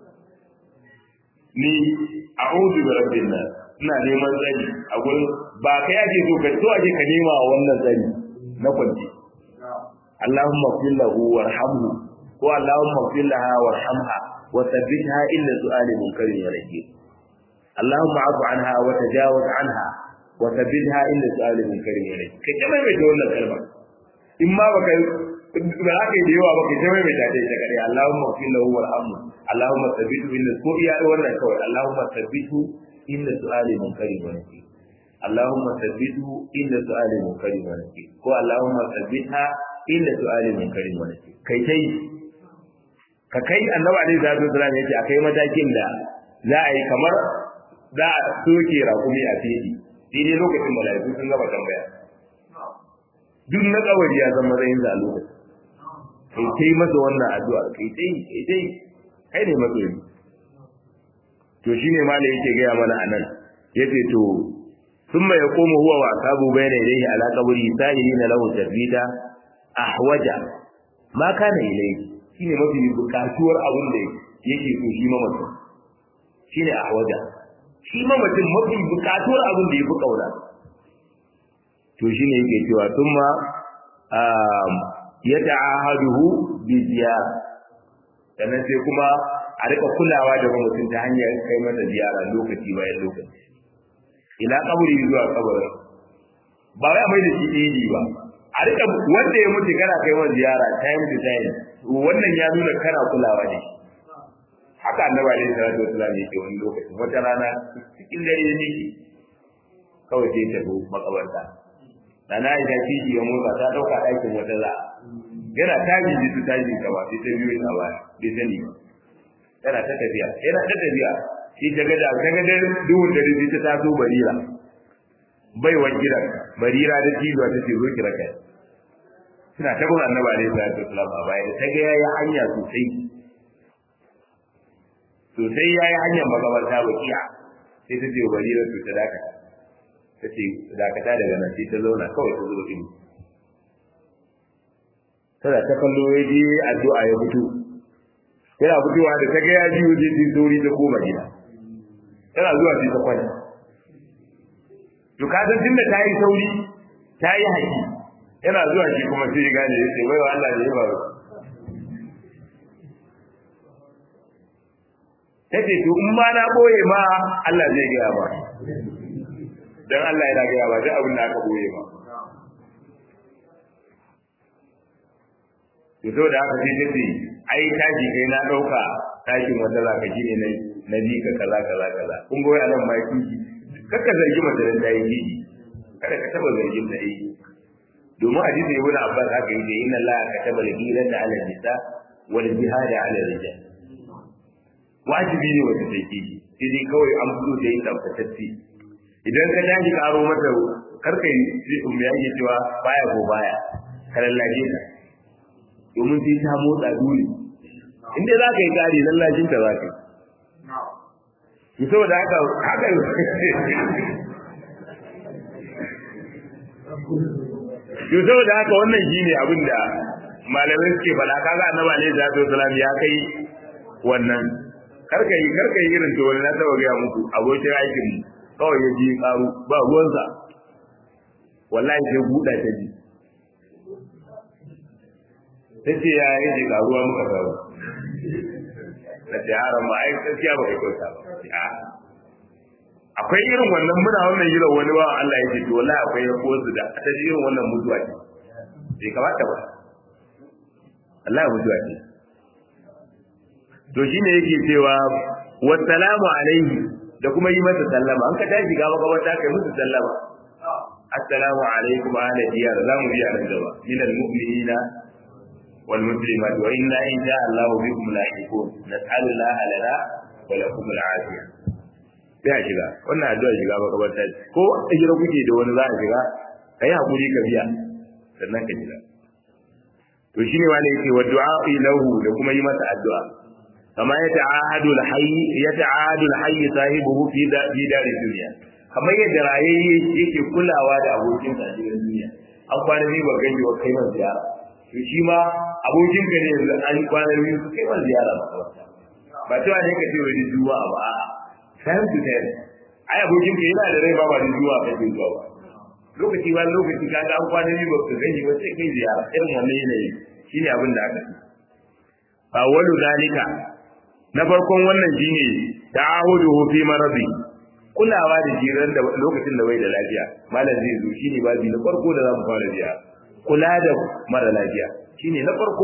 ni a'udhu bi rabbin nas ina neman tsari a gurin ba kai ake so ka so ake ka nema wa wannan tsari na kwanci Allahumma fil lahu warhamhu ko Allahumma fil laha warhamha wa thabbitha illa su'ali munkarin wa nakir Allahumma afu anha wa tajawaz anha wa tabbidha inda su'ali min karim ilayk kai ta mai da wannan kalma in ma baka ba za ka yi da yawa baka ta mai da ta ita kare Allahumma fil lahu warhamhu Allahumma tabbidhu inda ko iya wannan kawai Allahumma tabbidhu inda su'ali min karim ilayk Allahumma tabbidhu inda su'ali min karim ilayk ko Allahumma tabbidha inda su'ali min karim ilayk kai tai ka kai annabi alaihi salatu wasallam yace akai matakin da za a yi kamar za a soke rakumi a fili daidai lokacin mala'iku sun gaba tambaya duk na kawari ya zama matsayin da lokacin kai kai masa wannan addu'a kai tai kai tai kai ne masoyi to shine ma da yake gaya mana anan yace to thumma yaqumu huwa wa asabu bayna yadayhi ala qabri sa'ilina lahu tathbita ahwaja ma kana ilayhi shine mafi bukatuwar abin da yake so shi mamacin shine ahwaja shi mamacin mafi bukatuwar abin da yafi kauna to shine yake cewa thumma yata'ahaduhu bi ziyara sannan sai kuma a rika kulawa da mutum ta hanyar kai masa ziyara lokaci bayan lokaci ila kaburi zuwa kabarin ba wai mai da shi ɗaya ba a rika wanda ya mutu kana kai masa ziyara time to time wannan ya nuna kana kulawa ne haka annabi alaihi salatu wasallam yake wani lokacin wata rana cikin dare ne kawai sai ta zo makabarta Nana Aisha kishi ya motsa ta dauka ɗakin wata za yana taji ji su taji gaba sai ta biyo ta baya bai sani ba yana ta tafiya yana ta tafiya shi ta ga da ta ga da duhun da rubi ta taso barira bai wa gidan barira da tijuwa ta ce zo kira kai suna ta gurin annabi alaihi salatu wasallam a baya da ta ga yayi hanya sosai sosai yayi hanyar magabarta bakiya sai ta ce barira to ta dakata ta ce dakata daga nan sai ta zauna kawai ta zuba ido tana ta kallo ya je addu'a ya fito yana fitowa da ta ga ya biyo je sai sauri ta koma gida tana zuwa sai ta kwanta to ka san tunda ta yi sauri ta yi haƙi yana zuwa shi kuma sai ya gane ya ce wai wa Allah ne ya faru ta ce to in ma na boye ma Allah zai gaya ba dan Allah yana gaya ba duk abin da aka boye ba to saboda haka sai ta ce ai tashi kai na dauka tashin wanda zaka ji ne na bi ka kaza kaza kaza kun ga wai anan mai kiji kaka zargi mace da ta yi kiji kada ka taba zargin ta yi domin hadisi ibn abbas haka yake inna allaha kataba al-ghirata 'ala an-nisa wal jihada 'ala ar-rijal wajibi ne wata take kiji sai dai kawai an fito da yin tabbatacce idan ka tashi ka aro mata karka yi mai yake cewa baya ko baya ka lallace ta domin sai ta motsa dole in dai za ka yi kari lallacin ta za ka yi saboda haka haka yau saboda haka wannan shi ne abin da malamai suke faɗa kaga annabi alaihi salatu wasalam ya kai wannan karka yi karka yi irin to wani na taba gaya muku abokin aikin mu kawai ya ji karu ba ruwansa wallahi sai buɗa ta ji ta ce ya yi ji karuwa muka samu na ce yaran ma ai gaskiya ba kai kyauta ba akwai irin wannan muna wannan yiran wani ba Allah ya ce to wallahi akwai ya ko su da ta ji irin wannan mutuwa ce bai kamata ba Allah ya mutuwa ce to shine yake cewa wassalamu alaihi da kuma yi masa sallama an ka tashi gaba gaba ta kai musu sallama assalamu alaikum ahla diyar zamu biya nan gaba min almu'minina wal muslimat wa inna in sha Allah bikum lahiqun nas'alu Allah lana wa lakum al'afiya sai a shiga wannan addu'a shiga makabarta ko a jira kuke da wani za a shiga kai hakuri ka biya sannan ka shiga to shine wani yake wa du'a lahu da kuma yi masa addu'a kama ya ta'ahadu al-hayy ya ta'ahadu al-hayy sahibuhu fi da fi dar dunya kamar yadda rayayye yake kulawa da abokin sa a cikin duniya an kwana biyu ba gani ba kai man ziyara to shi ma abokin ka ne yanzu an kwana biyu kai man ziyara ba cewa ne ka ce wani juma'a ba a'a time to time ai abokin ka yana da rai ba ba da juma'a kake zuwa ba lokaci ba lokaci ka ga an kwana biyu ba ka gani ba sai kai ziyara irin wannan yanayi shine abin da aka ce awwalu zalika na farkon wannan shine ta'ahuduhu fi maradi kulawa da jiran da lokacin da bai da lafiya malam zai zo shine babi na farko da zamu fara biya kula da mara lafiya shine na farko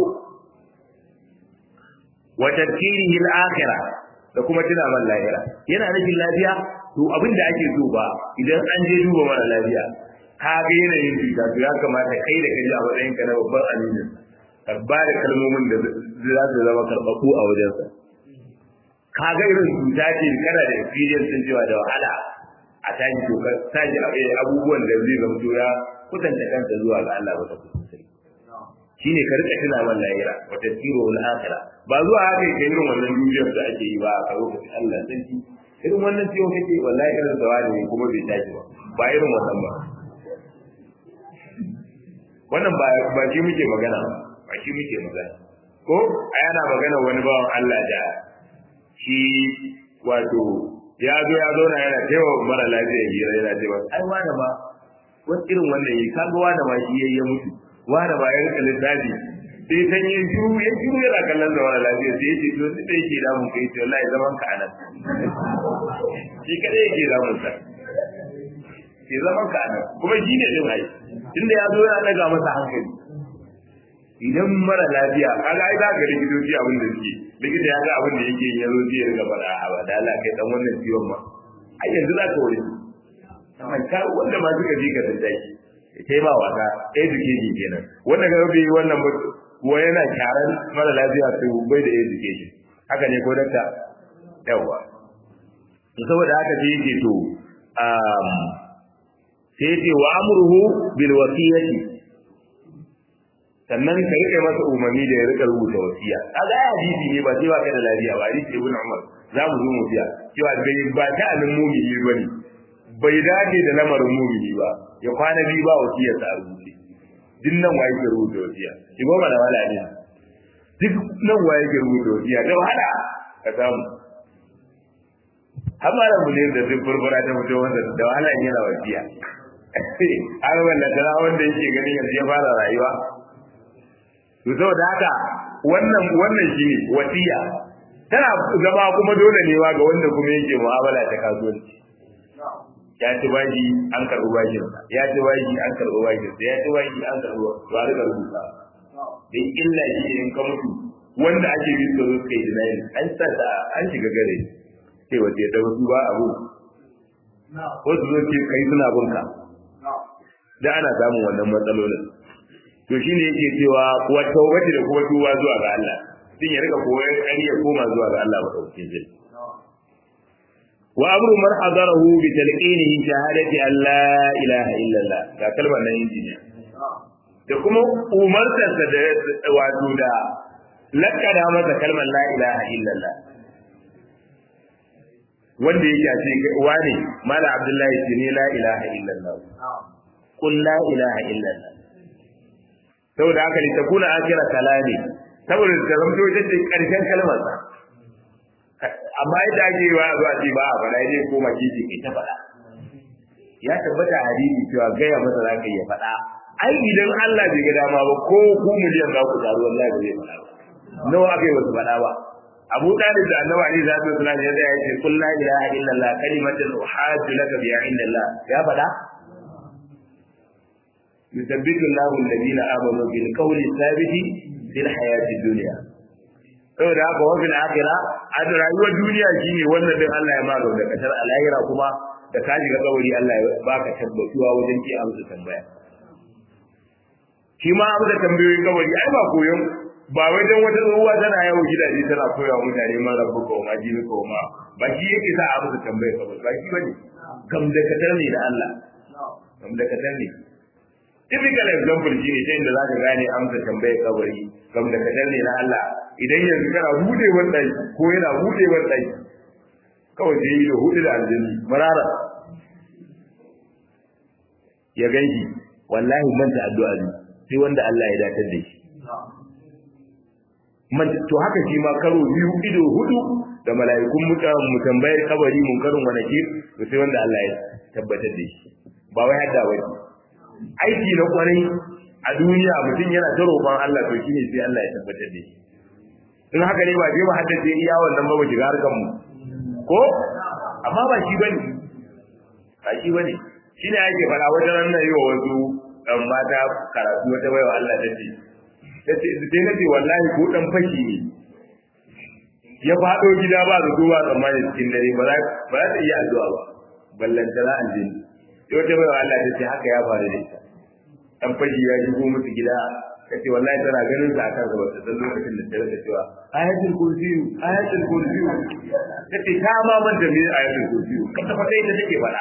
wa tadkirihi al-akhirah da kuma tuna man lahira yana nufin lafiya to abin da ake so ba idan an je duba mara lafiya ka ga yanayin cuta to ya kamata kai da kai a matsayin ka na babban aminin ka ba da kalmomin da za su zama karɓaɓɓu a wajensa ka ga irin cuta ce kana da experience din cewa da wahala a tashi to ka tashi abubuwan da zai zama to ya kusanta kanta zuwa ga Allah wata kusuri shine ka rika tuna man lahira wa tasiru al akhirah ba zuwa haka kai irin wannan duniyar da ake yi ba a lokacin Allah sarki irin wannan ciwon kake wallahi irin zawa ne kuma bai tashi ba ba irin wannan ba wannan ba ba shi muke magana ba shi muke magana ko a yana magana wani bawan Allah da shi wato ya zo ya zauna yana taiwa mara lafiya hira yana cewa ai wani ma wani irin wannan yi kaga wani ma shi ya mutu wani ma ya rika lissafi sai san yin shiru ya shiru yana kallon da wani lafiya sai ya ce to sai da yake damun kai ce wallahi zaman ka anan shi kadai yake damun sa ke zaman ka anan kuma shi ne din ai tunda ya zo ya daga masa hankali idan mara lafiya kaga ai za ka likitoci abin da suke likita ya ga abin da yake yin yazo zai riga fara a ba da Allah kai dan wannan ciwon ma ai yanzu za ka wuri amma ka wanda ma suka ji ka tantai sai ba wata education kenan wanda ga bai wannan ba kuwa yana kyaran mara lafiya sai bai da education haka ne ko dakta yawa to saboda haka sai yake to um sai yake wa amruhu bil wasiyati sannan ka rike masa umarni da ya rika rubuta wasiya kaga ai hadisi ne ba sai ba kai da lafiya ba hadisi ibn Umar za mu zo mu biya cewa bai ba ta anin mumini bane bai dace da lamarin mumini ba ya kwana biyu ba wasiya ta rubuce duk nan waye ke rubuta wasiya shi goma da wala ne duk nan waye ke rubuta wasiya da wahala ka samu har malam mu ne da duk burbura ta mutum wanda da wahala yana wasiya har wanda tana wanda yake ganin yanzu ya fara rayuwa to saboda haka wannan wannan shine wasiya tana zama kuma dole ne ga wanda kuma yake mu'amala ta kasuwanci ya ci baji an karɓi bajin ya ci baji an karɓi bajin ya ci baji an karɓi to a rika rubuta da illa shi in ka mutu wanda ake bi su zo kai dinayin an sa ta an shiga gare sai wace da wasu ba abu wasu zo ce kai suna bunka da ana samun wannan matsalolin to shine yake cewa wa tawbati da kuma tuba zuwa ga Allah din ya rika koyon ƙarya koma zuwa ga Allah madaukakin jin wa amru man hadarahu bi talqinihi shahadati an la ilaha illa Allah ga kalmar nan injiniya da kuma umartarsa da wato da lakkada masa kalmar la ilaha illa Allah wanda yake a cikin wane mala abdullahi ce ne la ilaha illa Allah qul la ilaha illa Allah saboda haka ne takuna akira kalami saboda ta zamto ita ce karshen kalmar sa amma yadda ake yi wa zuwa ce ba a faɗa ne ko makiji kai ta faɗa ya tabbata hadisi cewa gaya masa za ka iya faɗa ai idan Allah bai ga dama ba ko ku miliyan za ku taru wallahi ba zai faɗa ba nawa aka yi wasu faɗa ba Abu Talib da Annabi Ali zai tsaya ya tsaya ya ce kul la ilaha illallah kalimatan uhajju laka biha indallah ya faɗa يثبت الله الذين آمنوا بالقول الثابت في الحياة الدنيا saboda haka wa fil akhirah a rayuwar duniya shine wannan din Allah ya maga da kasar alahira kuma da ka shiga kabari Allah ya baka tabbatuwa wajen ki amsa tambaya shi ma amsa tambayoyin kabari ai ba koyon ba wai dan wata tsohuwa tana yawo gidaje tana koyawa mutane ma rabbu ko ma jini ko ma ba shi yake sa amsa tambaya kabari ba shi bane gam da katar ne da Allah gam da katar ne typical example shi ne ta inda za ka gane amsa tambayar kabari kam da kadan ne na Allah idan yanzu kana bude wannan ko yana bude wannan kawai sai yi da hudu da aljanni marara ya ganki wallahi manta addu'a ne sai wanda Allah ya datar da shi man to haka shi ma karo biyu ido hudu da mala'ikun mutan mu tambayar kabari mun karin wani ke to sai wanda Allah ya tabbatar da shi ba wai hadda wani aiki na kwarai a duniya mutum yana ta roƙon Allah to shine sai Allah ya tabbatar da shi in haka ne ba je mu haddace iya wannan ba mu shiga harkan mu ko amma ba shi bane ba shi bane shine ake fara wajen nan yi wa wasu dan mata karatu wata baiwa Allah ta ce tace sai na ce wallahi ko dan fashi ne ya fado gida ba da duba tsammani cikin dare ba za ba za ta iya addu'a ba ballantana aljini sai wata baiwa Allah ta ce haka ya faru da ita dan fashi ya shigo musu gida ta ce wallahi tana ganin sa akan gaba ta san lokacin da ta rika cewa ayatul kursi ayatul kursi ta ce ta ma manta me ayatul kursi ka ta fata ita take faɗa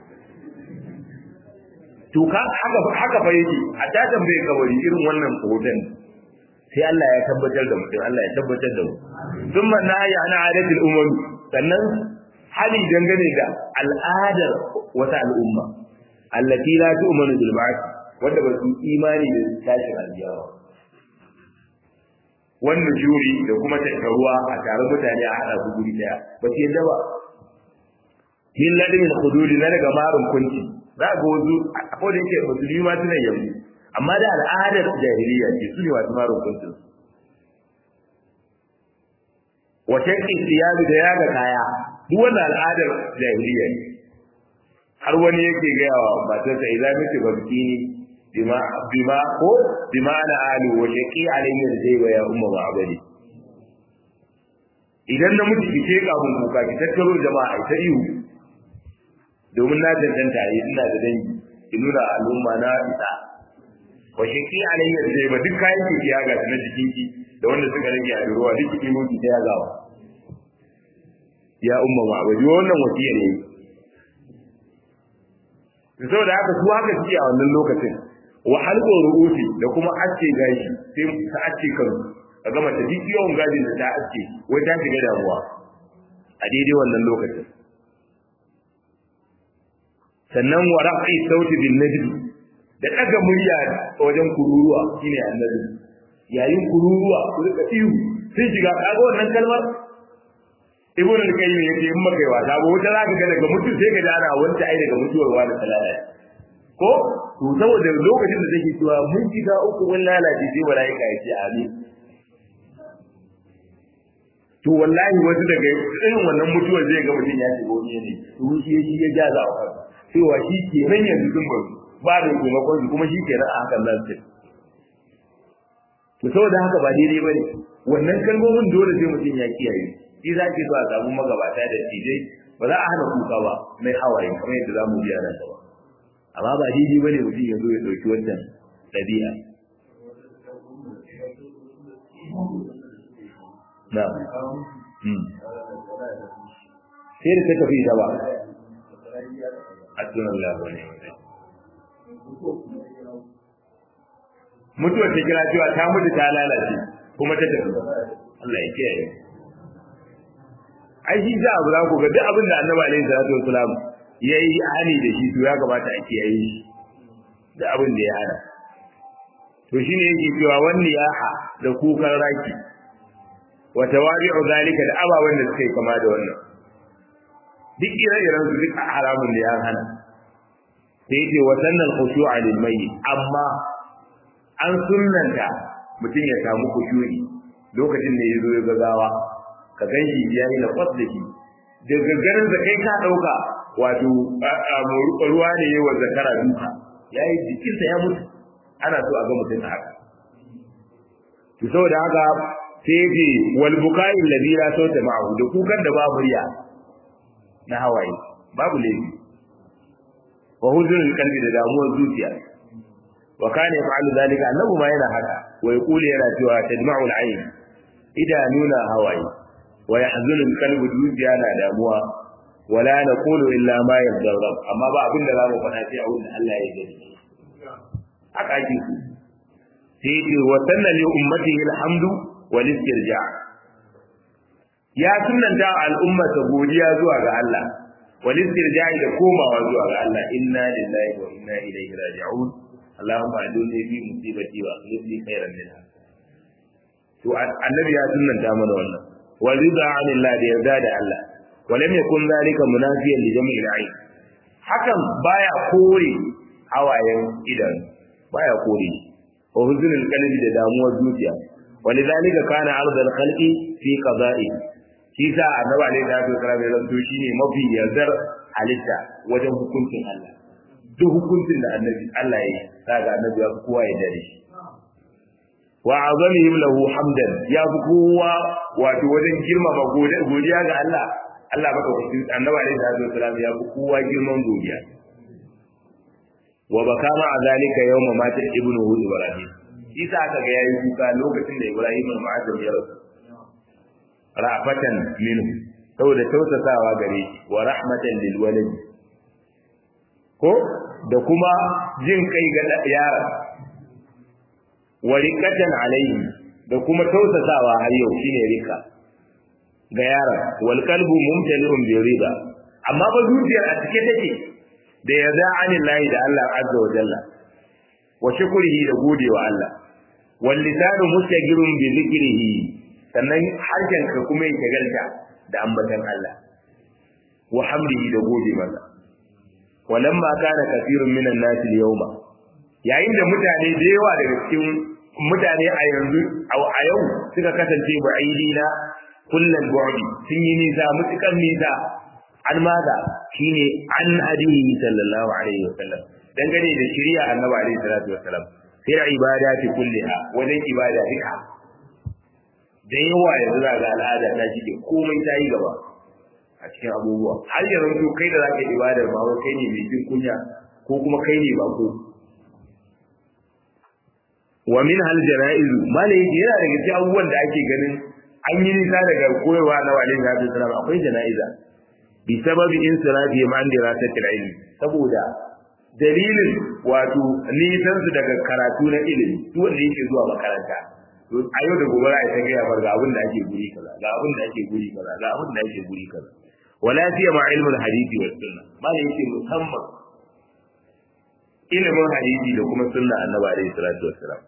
to ka haka haka fa yake a ta tambaye kawari irin wannan hoton sai Allah ya tabbatar da mutum Allah ya tabbatar da mu thumma nahi ana adatul umam sannan hali dangane da al'adar wata al'umma allati la tu'minu bil ba'th wanda ba su imani da tashin aljiyawa wannan juri da kuma tattaruwa a tare mutane a hada su guri daya ba su yadda ba min ladimin hududi na daga marun kunci za ga wasu a kodin yake musulmi ma suna yanzu amma da al'adar jahiliya ce su ne wasu marun kuncin wata istiyabi da ya ga kaya duk wannan al'adar jahiliya ne har wani yake gaya wa matarsa idan miki babki bima bima ko bima ana alu wa shaqi alayhi al-zayba ya umma ma'badi idan na mutu ki ce kafin kuka ki tattaro jama'a ta ihu domin na danganta yi ina da dangi ki nuna al'umma na isa wa shaqi alayhi al-zayba duk kayan ki ya ga na jikin ki da wanda suka rage a ruwa duk ki mun ki ta yagawa ya umma ma'badi wannan wasiya ne saboda haka su haka suke a wannan lokacin wa halqu ru'usi da kuma acce gashi sai ta acce kan a gama ta duk yawan gashin da ta acce wai ta shiga damuwa a daidai wannan lokacin sannan wa rafi sauti bin najdi da daga murya wajen kururuwa shine annabi yayin kururuwa ku rika ihu sai shiga kaga wannan kalmar ibn al-qayyim yace in maka wasa ba wata zaka ga daga mutu sai ka ji ana wanda ai daga mutuwar wani talala ko to saboda lokacin da take cewa mun shiga uku mun lalace sai malaika ya ce amin to wallahi wasu daga irin wannan mutuwar zai ga mutum ya shiga wani ne to shi shi ya jaza wa kansa cewa shi ke nan yanzu sun bar ba da taimakon shi kuma shi ke nan a hakan nan sai to saboda haka ba daidai bane wannan kalmomin dole sai mutum ya kiyaye shi za ki zuwa samu magabata da tijai ba za a hana kuka ba mai hawaye kamar yadda za mu biya nan gaba amma ba daidai bane mutum ya zo ya ɗauki wannan ɗabi'a na sai da ta tafi ta ba a tunan labarai mutuwar ta kira cewa ta mutu ta lalace kuma ta tafi Allah ya kiyaye ai shi za abu za ku ga duk abin da annabi alaihi salatu wasalam ya yi hani da shi to ya kamata a kiyaye shi da abin da ya hana to shine yake cewa wani yaha da kukan raki wa tawabi'u zalika da ababen da suka yi kama da wannan duk ire-iren su duk haramun da ya hana sai yake wa sannan khushu'a lil mayyit amma an sunnanta mutum ya samu khushu'i lokacin da ya zo ya gagawa ka gan shi ya yi na kwas da shi daga ganin da kai ka ɗauka wato ruwa ne yi wa zakara duka ya yi jikinsa ya mutu ana so a ga mutum a haka to saboda haka sai ce wal bukai alladhi la sauta ma'ahu da kukan da babu riya na hawaye babu laifi wa huzunul qalbi da damuwar zuciya wa kana yaf'alu dhalika annahu ma yana haka wa yaqulu yana cewa tadma'ul ayn idanuna hawaye wa yahzunu al-qalbu zuciya na damuwa wala naqulu illa ma yarda rabb amma ba abinda za mu faɗa sai abin da Allah ya gani haka ake ku sai ce wa sanna li ummatihi alhamdu wal istirja ya sunnanta al'ummata godiya zuwa ga Allah wal istirja da komawa zuwa ga Allah inna lillahi wa inna ilaihi raji'un Allahumma ajurni fi musibati wa akhlif li khairan minha to annabi ya sunnanta mana wannan wa rida anillah da yarda da Allah wa lam yakun zalika munafiyan li jami'il ayn hakan baya kore hawayen idan baya kore wa huzunul qalbi da damuwar zuciya wa lidhalika kana ardal khalqi fi qada'i shi sa annabi alaihi salatu wasallam ya zanto shine mafi yardar halitta wajen hukuncin Allah duk hukuncin da annabi Allah ya yi kaga annabi ya fi kowa ya dare shi wa azamihim lahu hamdan ya fi kowa wato wajen girmama godiya ga Allah Allah baka hukunci annabi alaihi salatu wasallam ya fi kowa girman godiya wa baka ma azalika yawma mata ibnu hud ibrahim shi sa aka ga yayi kuka lokacin da ibrahim al-mu'azzam ya rasu ra'fatan minhu saboda tausasawa gare shi wa rahmatan lil walad ko da kuma jin kai ga yara wa riqatan alayhi da kuma tausasawa har yau shine rika ga yara wal qalbu mumtali'un bi rida amma ba zuciyar a cike take da yarda anillahi da Allah azza wa jalla wa shukrihi da godewa Allah wal lisanu mustaqirun bi dhikrihi sannan harshen ka kuma ya shagalta da ambatan Allah wa hamdihi da gode masa walamma kana kathirun minan nas al-yawma yayin da mutane da yawa daga cikin mutane a yanzu a yau suka kasance ba'idina kullal bu'di sun yi nisa mutukan nisa an maza shine an hadihi sallallahu alaihi wasallam dangane da shari'a annabi alaihi salatu wasallam sai ibadati kulliha wajen ibada duka da yawa yanzu za ga al'ada ta shige komai ta yi gaba a cikin abubuwa har yanzu kai da zaka ibadar ba wai kai ne mai jin kunya ko kuma kai ne ba ko wa min hal janaiz malai yana daga cikin abubuwan da ake ganin an yi nisa daga koyarwa na walin da ta salama akwai janaiza bi sababi insirafi ma an dira ta ilmi saboda dalilin wato nisan su daga karatu na ilimi duk wanda yake zuwa makaranta a yau da gobe za a ta gaya bar ga abin da ake guri kaza ga abin da ake guri kaza ga abin da ake guri kaza wala fiya ma ilmul hadisi wa sunna malai yake musamman ilimin hadisi da kuma sunna annabi alaihi salatu wassalam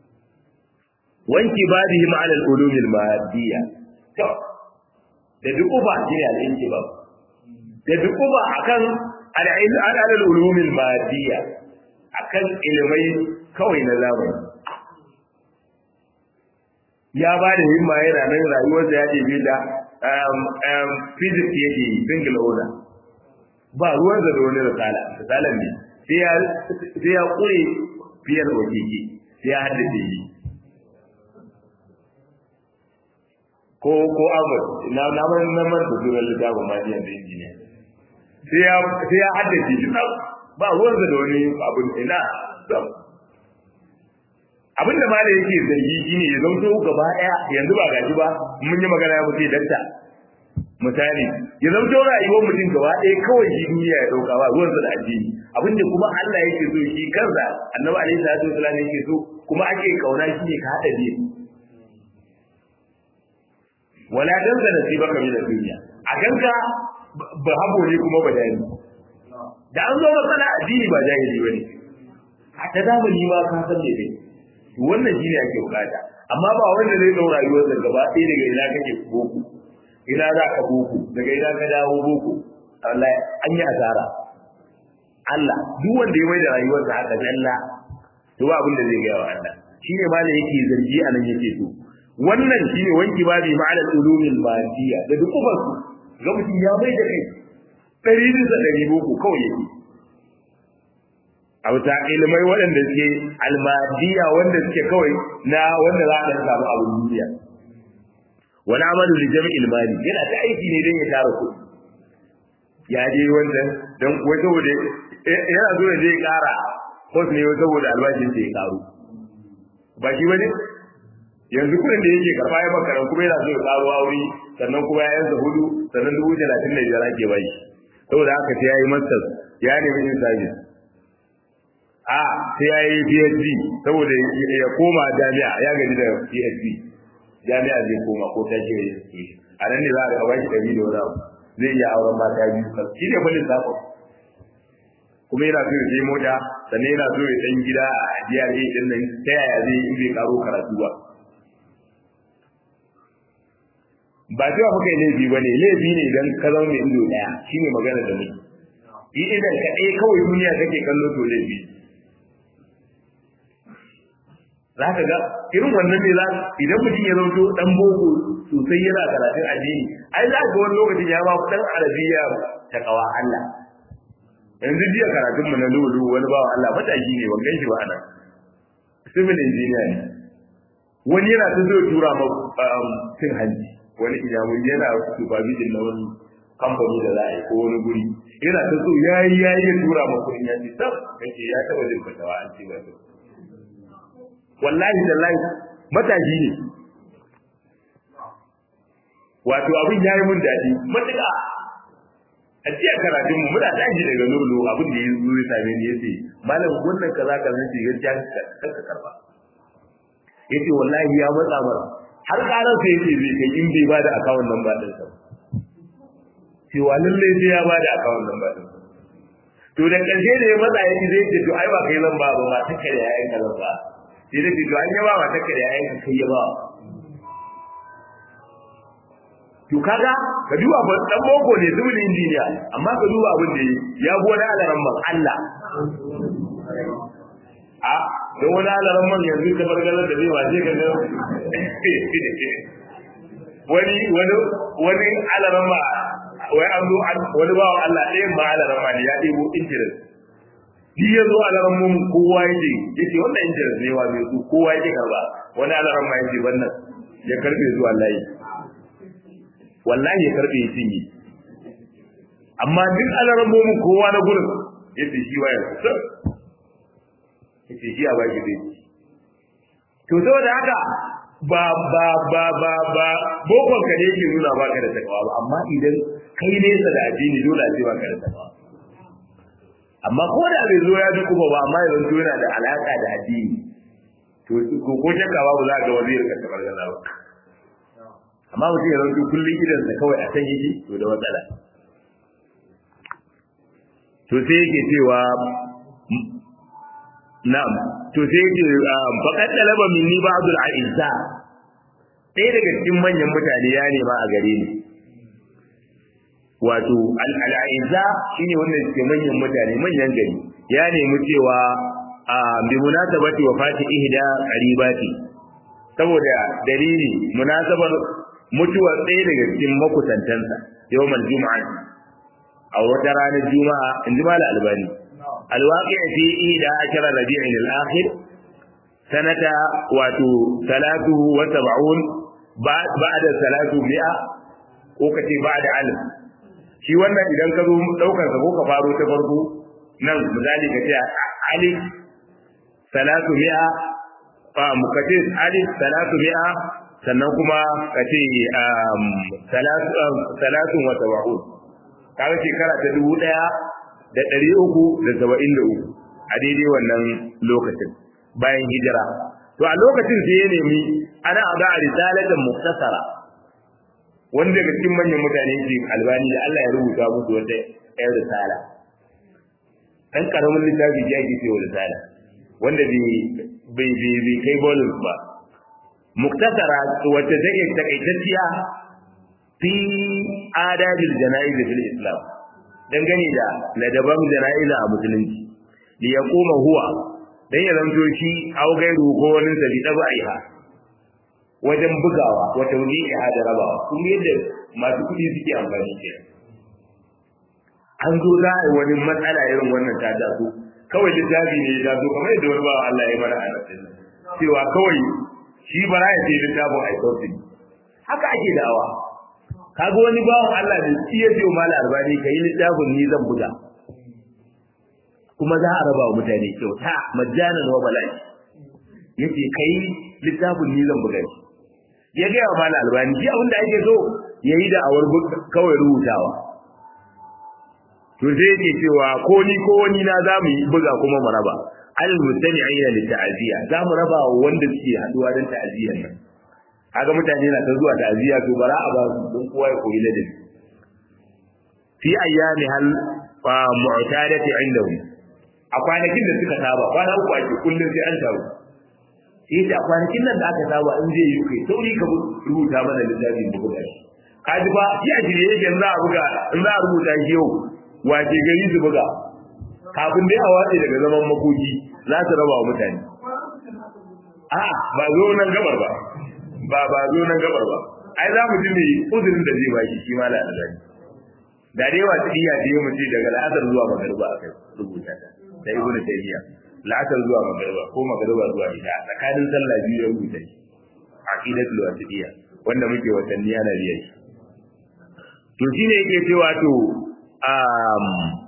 wanki badihim ala al-ulum al-madiyya to da dukuba shine al-intiba da dukuba akan al-ulum al-madiyya akan ilmai kawai na zamani ya ba da himma yana nan rayuwar da ya ɗebe da physics yake yi single order ba ruwan da wani risala risalan ne sai ya ƙure fiyar wakiki sai ya haddace shi ko ko Ahmad na na man na man da zuwa littafin ma da injiniya sai ya sai ya haddace shi ba ruwan da wani abun ina abin da malai yake zargi shine ya zanto gaba daya yanzu ba gaji ba mun yi magana ya mutu dakta misali ya zanto rayuwar mutum gaba daya kawai shi duniya ya dauka ba ruwan da addini abin da kuma Allah yake so shi kansa annabi alaihi salatu wasallam yake so kuma ake kauna shi ne ka hada biyu wala danza nasibaka min ad-dunya a ganka ba habo ne kuma ba dani da an zo matsala addini ba jahili bane a ta zamani ma ka san me kai wannan shine ake bukata amma ba wanda zai daura rayuwar da gaba ɗaya daga ina kake boko ina za ka boko daga ina ka dawo boko Allah an yi asara Allah duk wanda ya mai da rayuwarsa haka dalla to ba abin da zai gaya wa Allah shine ma da yake zargi a nan yake so wannan shine wanki babi ma'anar ulumil madiya da duk ubar su ga mutum ya mai da kai ɗari bisa ɗari boko kawai yake a wata ilimai waɗanda suke almadiya wanda suke kawai na wanda za a ɗan samu abin duniya wani amalu da jami'il mali yana ta aiki ne don ya tara kuɗi ya je wannan don kuwa saboda yana so ya je ya ƙara kwas ne saboda albashin da ya ƙaru ba shi ba ne yanzu kuɗin da yake karɓa ya makaran kuma yana so ya ƙaro aure sannan kuma ya yansa hudu sannan dubu talatin da biyar ake bai saboda haka sai ya yi masters ya nemi yin service a sai ya yi PhD saboda ya koma jami'a ya gaji da PhD jami'a zai koma ko ta ce a nan ne za a ba shi ɗari da wani abu zai iya auren mata biyu shi ne kwallon zaɓa kuma yana so ya je mota sannan yana so ya ɗan gida a GRA ɗin nan ta yaya zai yi zai karo karatu ba ba cewa muka yi laifi ba ne laifi ne idan ka zama mai ido ɗaya shi ne magana da muke yi idan ka ɗaya kawai duniya kake kallo to laifi za ka ga irin wannan ne za idan mutum ya zauto dan boko sosai yana karatun addini ai za ga wani lokacin ya ba dan arabiya ta kawa Allah yanzu jiya karatun mu na lulu wani bawa Allah mataki ne ban gan shi ba anan civil engineer ne wani yana ta zo tura ma cin hanci wani iyamun yana supervision na wani kamfani da za a yi ko wani guri yana ta so yayi yayi ya tura ma kuɗin ya ce tab kace ya taba jin fatawa an ce ba wallahi tallahi matashi ne wato abin ya yi mun daɗi matuƙa a jiya karatun mu muna tashi daga lulu abin da ya zo ya same ni yace malam wannan kaza kaza ce gaskiya ka karba yace wallahi ya matsa mara har karar sai yace zai kai in bai bada akawun nan ba din sa cewa lalle sai ya bada akawun nan ba din to da ƙarshe da ya matsa ya ce zai ce to ai ba kai zan ba ba ta kare yayin ka zan ba sai da ce to an yaba ba ta kare yayin ka kai ya ba to kaga ka duba ba dan boko ne civil engineer amma ka duba abin da ya bi wani alaran man Allah a don wani alaran man yanzu ka bar galar da zai wace ka ga wani wani wani alaran ma wai an zo wani bawan Allah ɗayan ma alaran ma ne ya ɗebo interest shi ya zo alaran mun kowa yake yake wannan interest ne wa mai su kowa yake karba wani alaran ma yake wannan ya karbe zuwa layi wallahi ya karbe ya cinye amma duk alaran mun kowa na gurin yace shi waya yace shi a baki dai to saboda haka ba ba ba ba ba bokon ka ne yake nuna baka da takawa ba amma idan kai nesa da addini dole a ce baka da takawa amma ko da bai zo ya ji kuma ba amma yanzu yana da alaka da addini to ko ko shakka babu za ka ga wazir ka tabar gaza ba amma mutum ya zanto kullum idan sa kawai a san yake to da matsala to sai yake cewa na'am to sai yake faqad talaba minni ba'd al-a'izza ɗaya daga cikin manyan mutane ya nema a gare ni wato al-a'izza shine wanda suke manyan mutane manyan gari ya nemi cewa a bi munasabati wafati ihda qaribati saboda dalili munasabar mutuwar ɗaya daga cikin makusantansa yawmal juma'a a wata ranar juma'a in ji mala albani alwaƙi fi ida ashara rabi'in al-akhir sanata wato salatu wa sab'un ba'da salatu mi'a ko kace ba'da alif shi wannan idan ka zo daukar sa ko ka faro ta farko nan misali ka ce alif salatu mi'a fa mukace alif salatu mi'a sannan kuma ka ce salatu wa sab'un kaga shekara ta dubu ɗaya da ɗari uku da saba'in da uku a daidai wannan lokacin bayan hijira to a lokacin sai ya nemi ana aga a risalatan muktasara wanda daga cikin manyan mutane ke albani da Allah ya rubuta musu wata ɗaya risala ɗan ƙaramin littafi ya ke cewa risala wanda bai bai kai bolus ba muktasara wacce take takaitacciya fi adabil jana'iz fil islam dangane da ladaban jana'iza a musulunci li yaquma huwa dan ya zanto shi aw gairu ko wani sabi dabaiha wajen bugawa wa tawdi'iha da rabawa kun yadda masu kudi suke amfani ke an zo za a yi wani matsala irin wannan ta taso kawai littafi ne ya taso kamar yadda wani bawa Allah ya mana a cewa kawai shi bara ya ce littafin aikautin haka ake da'awa kaga wani bawan Allah da shi ya ce mala albani kai littafin ni zan buga kuma za a raba wa mutane kyauta majjanan wa bala'i yace kai littafin ni zan buga shi ya ga wa mala albani shi abinda ake so yayi da awar kawai rubutawa to sai yake cewa ko ni ko wani na za mu yi buga kuma mu raba al mustami'ina li ta'ziya za mu raba wa wanda suke haduwa don ta'ziyan nan kaga mutane na ta zuwa ta'ziya to bara a ba su don kowa ya koyi ladabi fi ayyami hal wa mu'tadati indahum a kwanakin da suka saba kwana uku ake kullum sai an taru sai ta kwanakin nan da aka saba in zai yi kai sauri ka rubuta mana littafin da buga shi kaji ba shi a shirye yake za a buga in za a rubuta shi yau wace gari su buga kafin dai a watse daga zaman makoki za su raba wa mutane a ba zo nan gabar ba ba ba zo nan gabar ba ai za mu ji ne uzurin da zai baki shi ma la'azari da dai wa tsiya da mu ce daga la'asar zuwa magariba akai rubuta ta da ibnu tayyiya la'asar zuwa magariba ko magariba zuwa isha tsakanin sallah biyu ya rubuta shi aqidatul wasiliya wanda muke watanni yana riya shi to shine yake cewa to um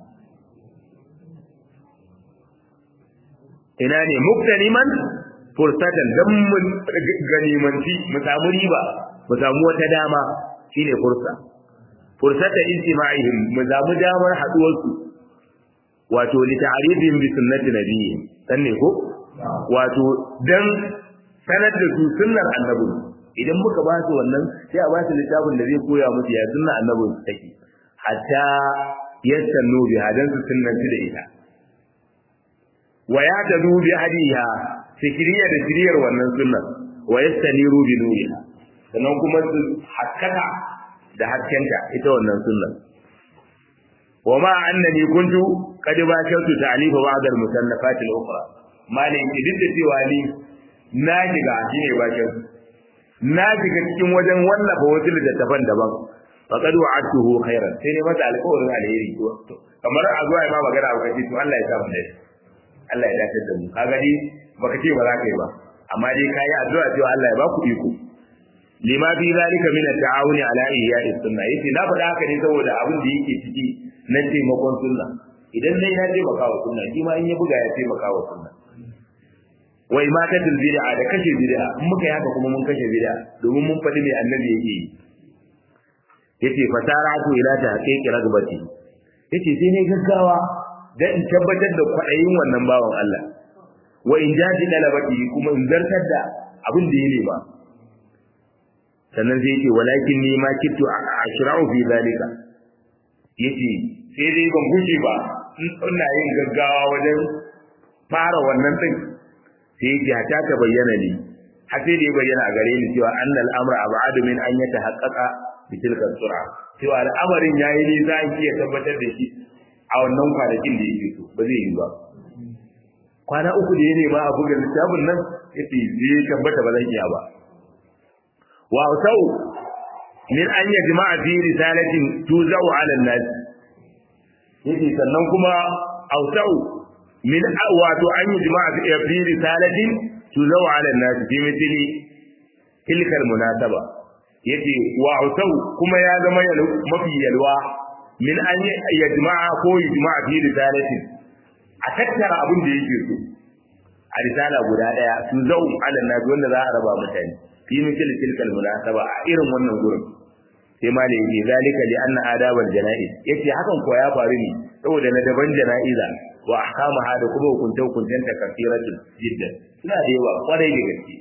ina ne muktaniman fursatan dan mun ganimanci mu samu riba mu samu wata dama shine fursa fursata istima'ihim mu samu damar haduwar su wato li ta'rifihim bi sunnati nabiyyi dan ne ko wato dan sanar da su sunnar annabi idan muka ba su wannan sai a ba su littafin da zai koya musu ya sunnar annabi take hatta yastannu biha dan su sunnanci da ita wa ya tadu bi hadiha fikriya da shiriyar wannan sunnan wa yastaniru bi nuriha sannan kuma su haskaka da haskenta ita wannan sunnan wa ma annani kuntu qad bashatu ta'lifa ba'd al-musannafat al-ukhra malin ki duk da cewa ni na shiga shine bashatu na shiga cikin wajen wallafa wasu littattafan daban faqad wa'adtuhu khairan sai ne masa alƙawarin alheri to kamar a zuwa ma magana ba kace to Allah ya sa mu dai Allah ya dace da mu kaga ni baka ce ba za ka yi ba amma dai kai addu'a cewa Allah ya ba ku iko lima fi zalika min at-ta'awuni ala ihya'i sunna yace na faɗa haka ne saboda abin da yake ciki na taimakon sunna idan dai na taimaka wa sunna shi ma in ya buga ya taimaka wa sunna wa imatatul bid'a da kashe bid'a in muka yi haka kuma mun kashe bid'a domin mun faɗi me annabi yake yi yace fasaratu ila ta haqiqi ragbati yace sai ne gaggawa dan in tabbatar da kwaɗayin wannan bawan Allah wa in jaji dalabati kuma in zartar da abin da ya nema sannan sai yace walakin ni ma kittu ashra'u fi zalika yace sai dai ban guje ba ina yin gaggawa wajen fara wannan din sai yace hata ta bayyana ni har sai da ya bayyana a gare ni cewa annal amra ab'adu min an yatahaqqaqa bi tilka sur'a cewa al'amarin yayi ne za a iya tabbatar da shi a wannan kwanakin da yake so ba zai yi ba kwana uku da ya nema a buga littafin nan yace zai tabbata ba zan iya ba wa sau min an yajma'a fi risalatin tuzau 'ala an-nas yace sannan kuma ausau min wato an yajma'a fi risalatin tuzau 'ala an-nas fi mithli tilkal munasaba yace wa ausau kuma ya zama mafi yalwa min an yajma'a ko yajma'a fi risalatin a tattara abin da yake so a risala guda daya tuzau 'ala an-nas wanda za a raba mutane fi misal tilkal munasaba a irin wannan gurin sai ma da yake zalika li anna adabal janaiz yace hakan ko ya faru ne saboda na daban janaiza wa ahkamaha da kuma hukunta hukuntan ta kafiratul jiddan suna da yawa kwarai da gaske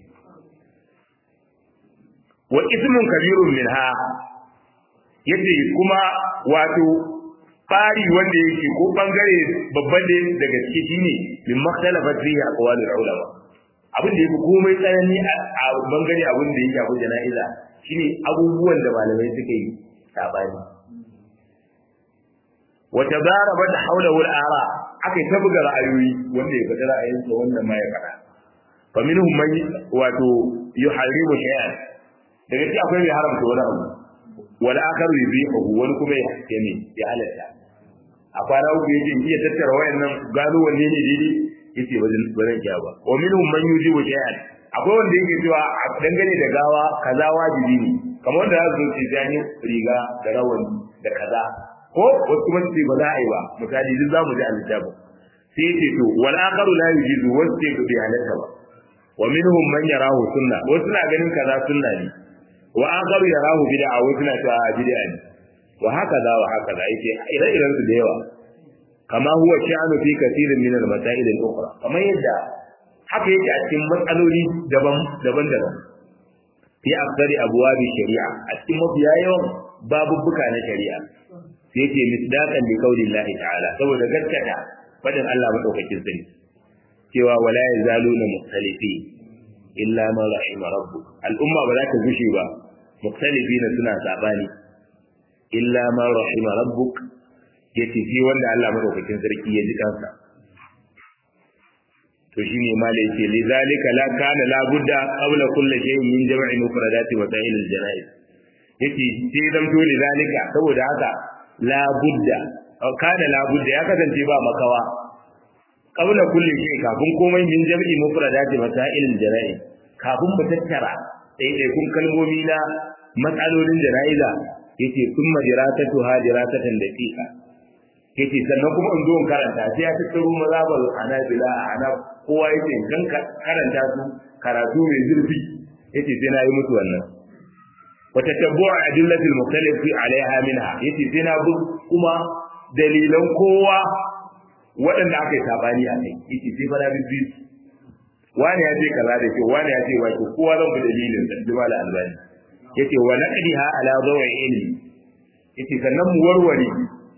wa ismun kabirun minha yace kuma wato fari wanda yake ko bangare babban da daga ciki shine min makhtalafat fihi aqwalul ulama abin da yafi komai tsanani a bangare abin da ya shafi jana'iza shine abubuwan da malamai suka yi sabani wa tadarabat hawlahu al-ara aka ta buga ra'ayoyi wanda ya fada ra'ayinsa wannan ma ya fada fa minhum man wato yuharrimu shay'an daga cikin akwai mai haramta wani abu wal akharu yubihu wani kuma ya yame ya halatta a kwana uku yake iya tattara wayannan gano wanne ne daidai yace ba zan iya ba wa minhum man yujibu shay'an akwai wanda yake cewa a dangane da gawa kaza wajibi ne kamar wanda za su ce jani riga da rawani da kaza ko wasu kuma ce ba za a yi ba misali duk za mu ji al-littafin sai yace to wal akharu la yujizu wasu ce bai halatta ba wa minhum man yarahu sunna wasu na ganin kaza sunna ne wa akharu yarahu bid'a wasu na cewa bid'a ne wa haka za wa haka za yake ire-iren su da yawa kama huwa sha'anu fi kathirin min al-masail al-ukhra kamar yadda haka yake a cikin matsaloli daban daban daban fi aktsari abwabi shari'a a cikin mafiya yawan babubbuka na shari'a sai yake misdaqan li qaulillahi ta'ala saboda gaskata fadin Allah madaukakin sani cewa wala yazaluna mukhtalifi illa ma rahima rabbuk al'umma ba za ta gushe ba mukhtalifina suna sabani illa ma rahima rabbuk yace shi wanda Allah madaukakin sarki ya ji kansa to shine ma da yake li zalika la kana la budda qabla kulli shay'in min jam'i mufradati wa sa'il al janaiz yace sai dan to li zalika saboda haka la budda kana la budda ya kasance ba makawa qabla kulli shay'in kafin komai min jam'i mufradati wa sa'il al janaiz kafin mu tattara ɗaiɗaikun kalmomi na matsalolin jana'iza yace kuma diratatu ha diratatan daqiqa yace sannan kuma in zo in karanta sai ya tattaro mazhabal hanabila ana kowa yace kan karanta su karatu mai zurfi yace sai na yi musu wannan wa tatabbu'a adillatil mukhtalifi alaiha minha yace sai na bi kuma dalilan kowa waɗanda aka yi sabani a kai yace sai fara bibbi wani ya ce kaza da kyau wani ya ce ba kyau kowa zan bi dalilin sa jima da albani yace wa naqdiha ala dawi ilmi yace sannan mu warware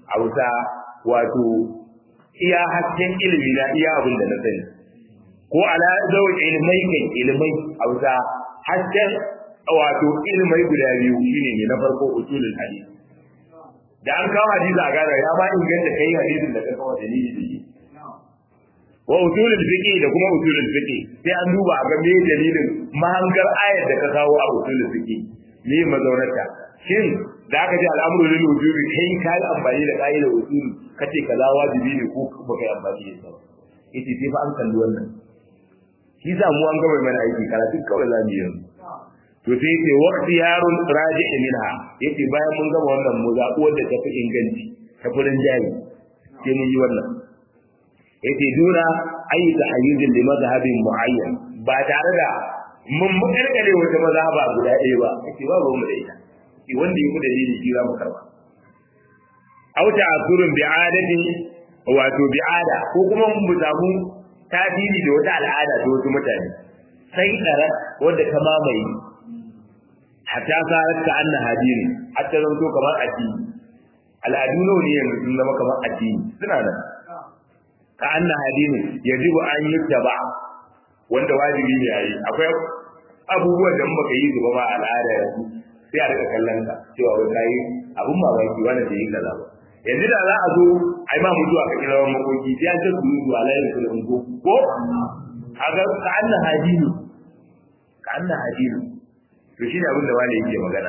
a wuta wato iya hasken ilimi na iya abin da na sani ko ala zau ilmai kan ilmai a wuta hasken wato ilmai guda biyu shine ne na farko usulul hadith da an kawo hadisi a gane ya ba inganta kai hadisin da ka kawo dalili da shi wa usulul fiqi da kuma usulul fiqi sai an duba a ga me dalilin mahangar ayar da ka kawo a usulul fiqi ne mazaunarta shin da aka ji al'amuru lil wujubi kai ka yi amfani da ka'idar usul kace kaza wajibi ne ko baka yi amfani da ita ba yace sai fa an kalli wannan shi za mu an gaba mana aiki karatu kawai za mu yi yanzu to sai yace waqti yarun raji' minha yace bayan mun gama wannan mu zaɓi wanda ta fi inganci ta furin jari sai mun yi wannan yace duna ayi tahayyuzin li mazhabin muayyan ba tare da mun makarkare wata mazhaba guda ɗaya ba yace ba ba mu da ita yace wanda yi mu dalili shi za mu karba aw ta'asurun bi'adati wato bi'ada ko kuma mun samu tasiri da wata al'ada ta wasu mutane sai tsara wanda ta mamaye hatta sarar ka anna hadiri hatta zanto kamar addini al'adu nawa ne yanzu sun zama kamar addini suna nan ka anna hadini yajibu an yuttaba wanda wajibi ne yayi akwai abubuwan da baka yi su ba ma al'ada yanzu sai a rika kallon ka cewa wai kai abun mamaki wanda bai yi kaza ba yanzu da za a zo ai ma mutuwa ka kira wani makoki sai an ce su yi zuwa layin su da ungo ko kaga ka anna hadini ka anna hadini to shi ne abin da wani yake magana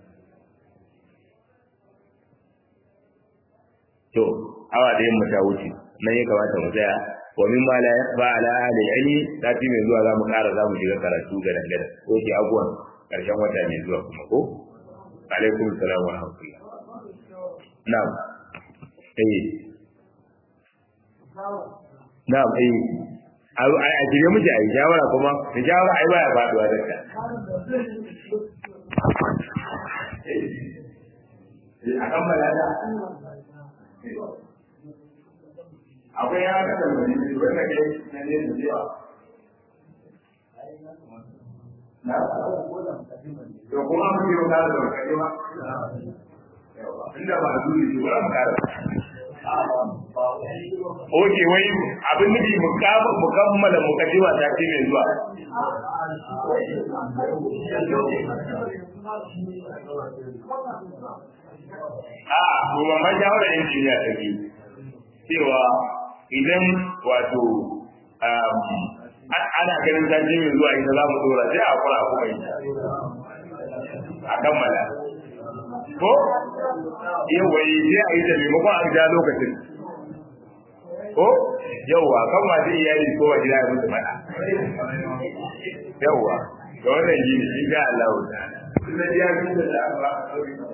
to awa da yin ta wuce nan ya kamata mu tsaya wa min ma la yaqba ala ahli ilmi sati mai zuwa zamu ƙara zamu shiga karatu ga dangane ko ki abuwan karshen wata mai zuwa kuma ko alaikum salam wa rahmatullah na'am eh na'am eh a shirye muke a yi shawara kuma da shawara ai baya faduwa da ka a kan balada akwai ya ga da wani ne wanda ke na ne da yawa na to kuma mun yi ka da kai ba inda ba zuri shi ba mu kara Oke wai abin nufi mu kammala mukaddima ta ce mai zuwa. A, kuma ma shawarar injiniya ta biyu. Cewa idan wato ana ganin ta ce mai zuwa ita za mu dora sai a kura kuma ita. A kammala. Ko? Yawwa sai a yi ta maimakon a ja lokacin. ko yawwa kan masu iyali ko wa gida ya mutu mana yawwa ga wannan yi ne in ga Allah ta'ala. Sun da ya fi da Allah